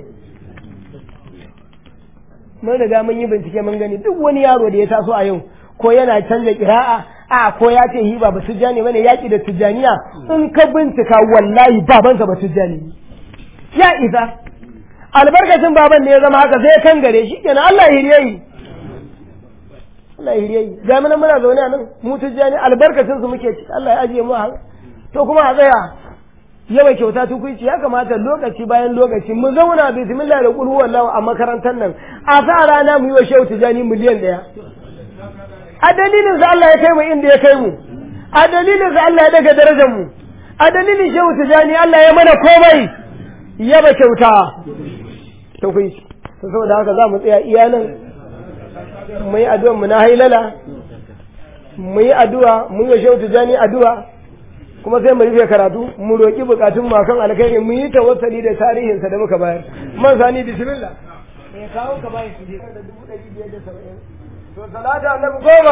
mun riga mun yi bincike mun gani duk wani yaro da ya taso a yau ko yana canza kira'a a ko ya ce hiba ba tijjani bane yaki da tijjaniya in ka bincika wallahi babansa ba tijjani ya isa albarkacin baban ne ya zama haka sai kan gare shi kenan Allah ya hiriye yi Allah ya hiriye yi ga muna zaune a nan mu tijjani albarkacin su muke ci Allah ya ajiye mu a to kuma a tsaya yawa kyauta tukuici ya kamata lokaci bayan lokaci mu zauna bismillah da kulhu wallahu a makarantar nan a sa rana mu yi wa shehu tijani miliyan daya a dalilin sa Allah ya kai mu inda ya kai mu a dalilin sa Allah ya daga darajar mu a dalilin shehu tijani Allah ya mana komai yaba kyauta tukuici to saboda haka za mu tsaya iya nan mu yi addu'a mu na hailala mu yi addu'a mu yi wa shehu tijani addu'a kuma sai mu rufe karatu mu roƙi bukatun mu akan alkhairi mu yi tawassali da tarihinsa da muka bayar man sani bismillah me kawo ka bai su da dubu ɗari biyar da saba'in to salata annabi goma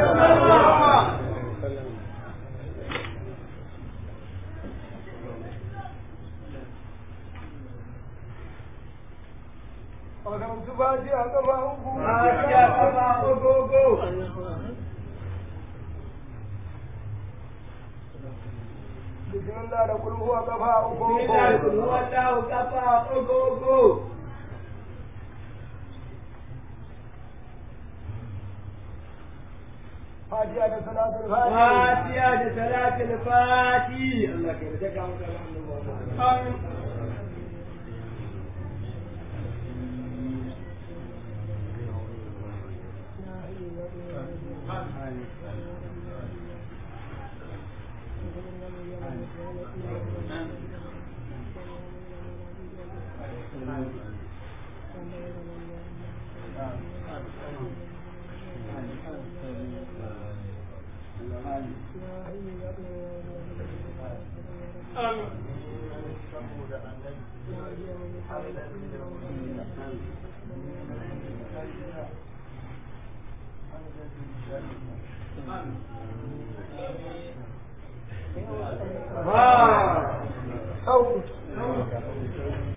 Fatiha kafa uku. Fatiha kafa uku. bismillah da kul huwa kafa uku uku bismillah kul huwa ta kafa uku uku Fatiha da salatul fati Fatiha da salatul fati Allah ka yarda ka mu da Amin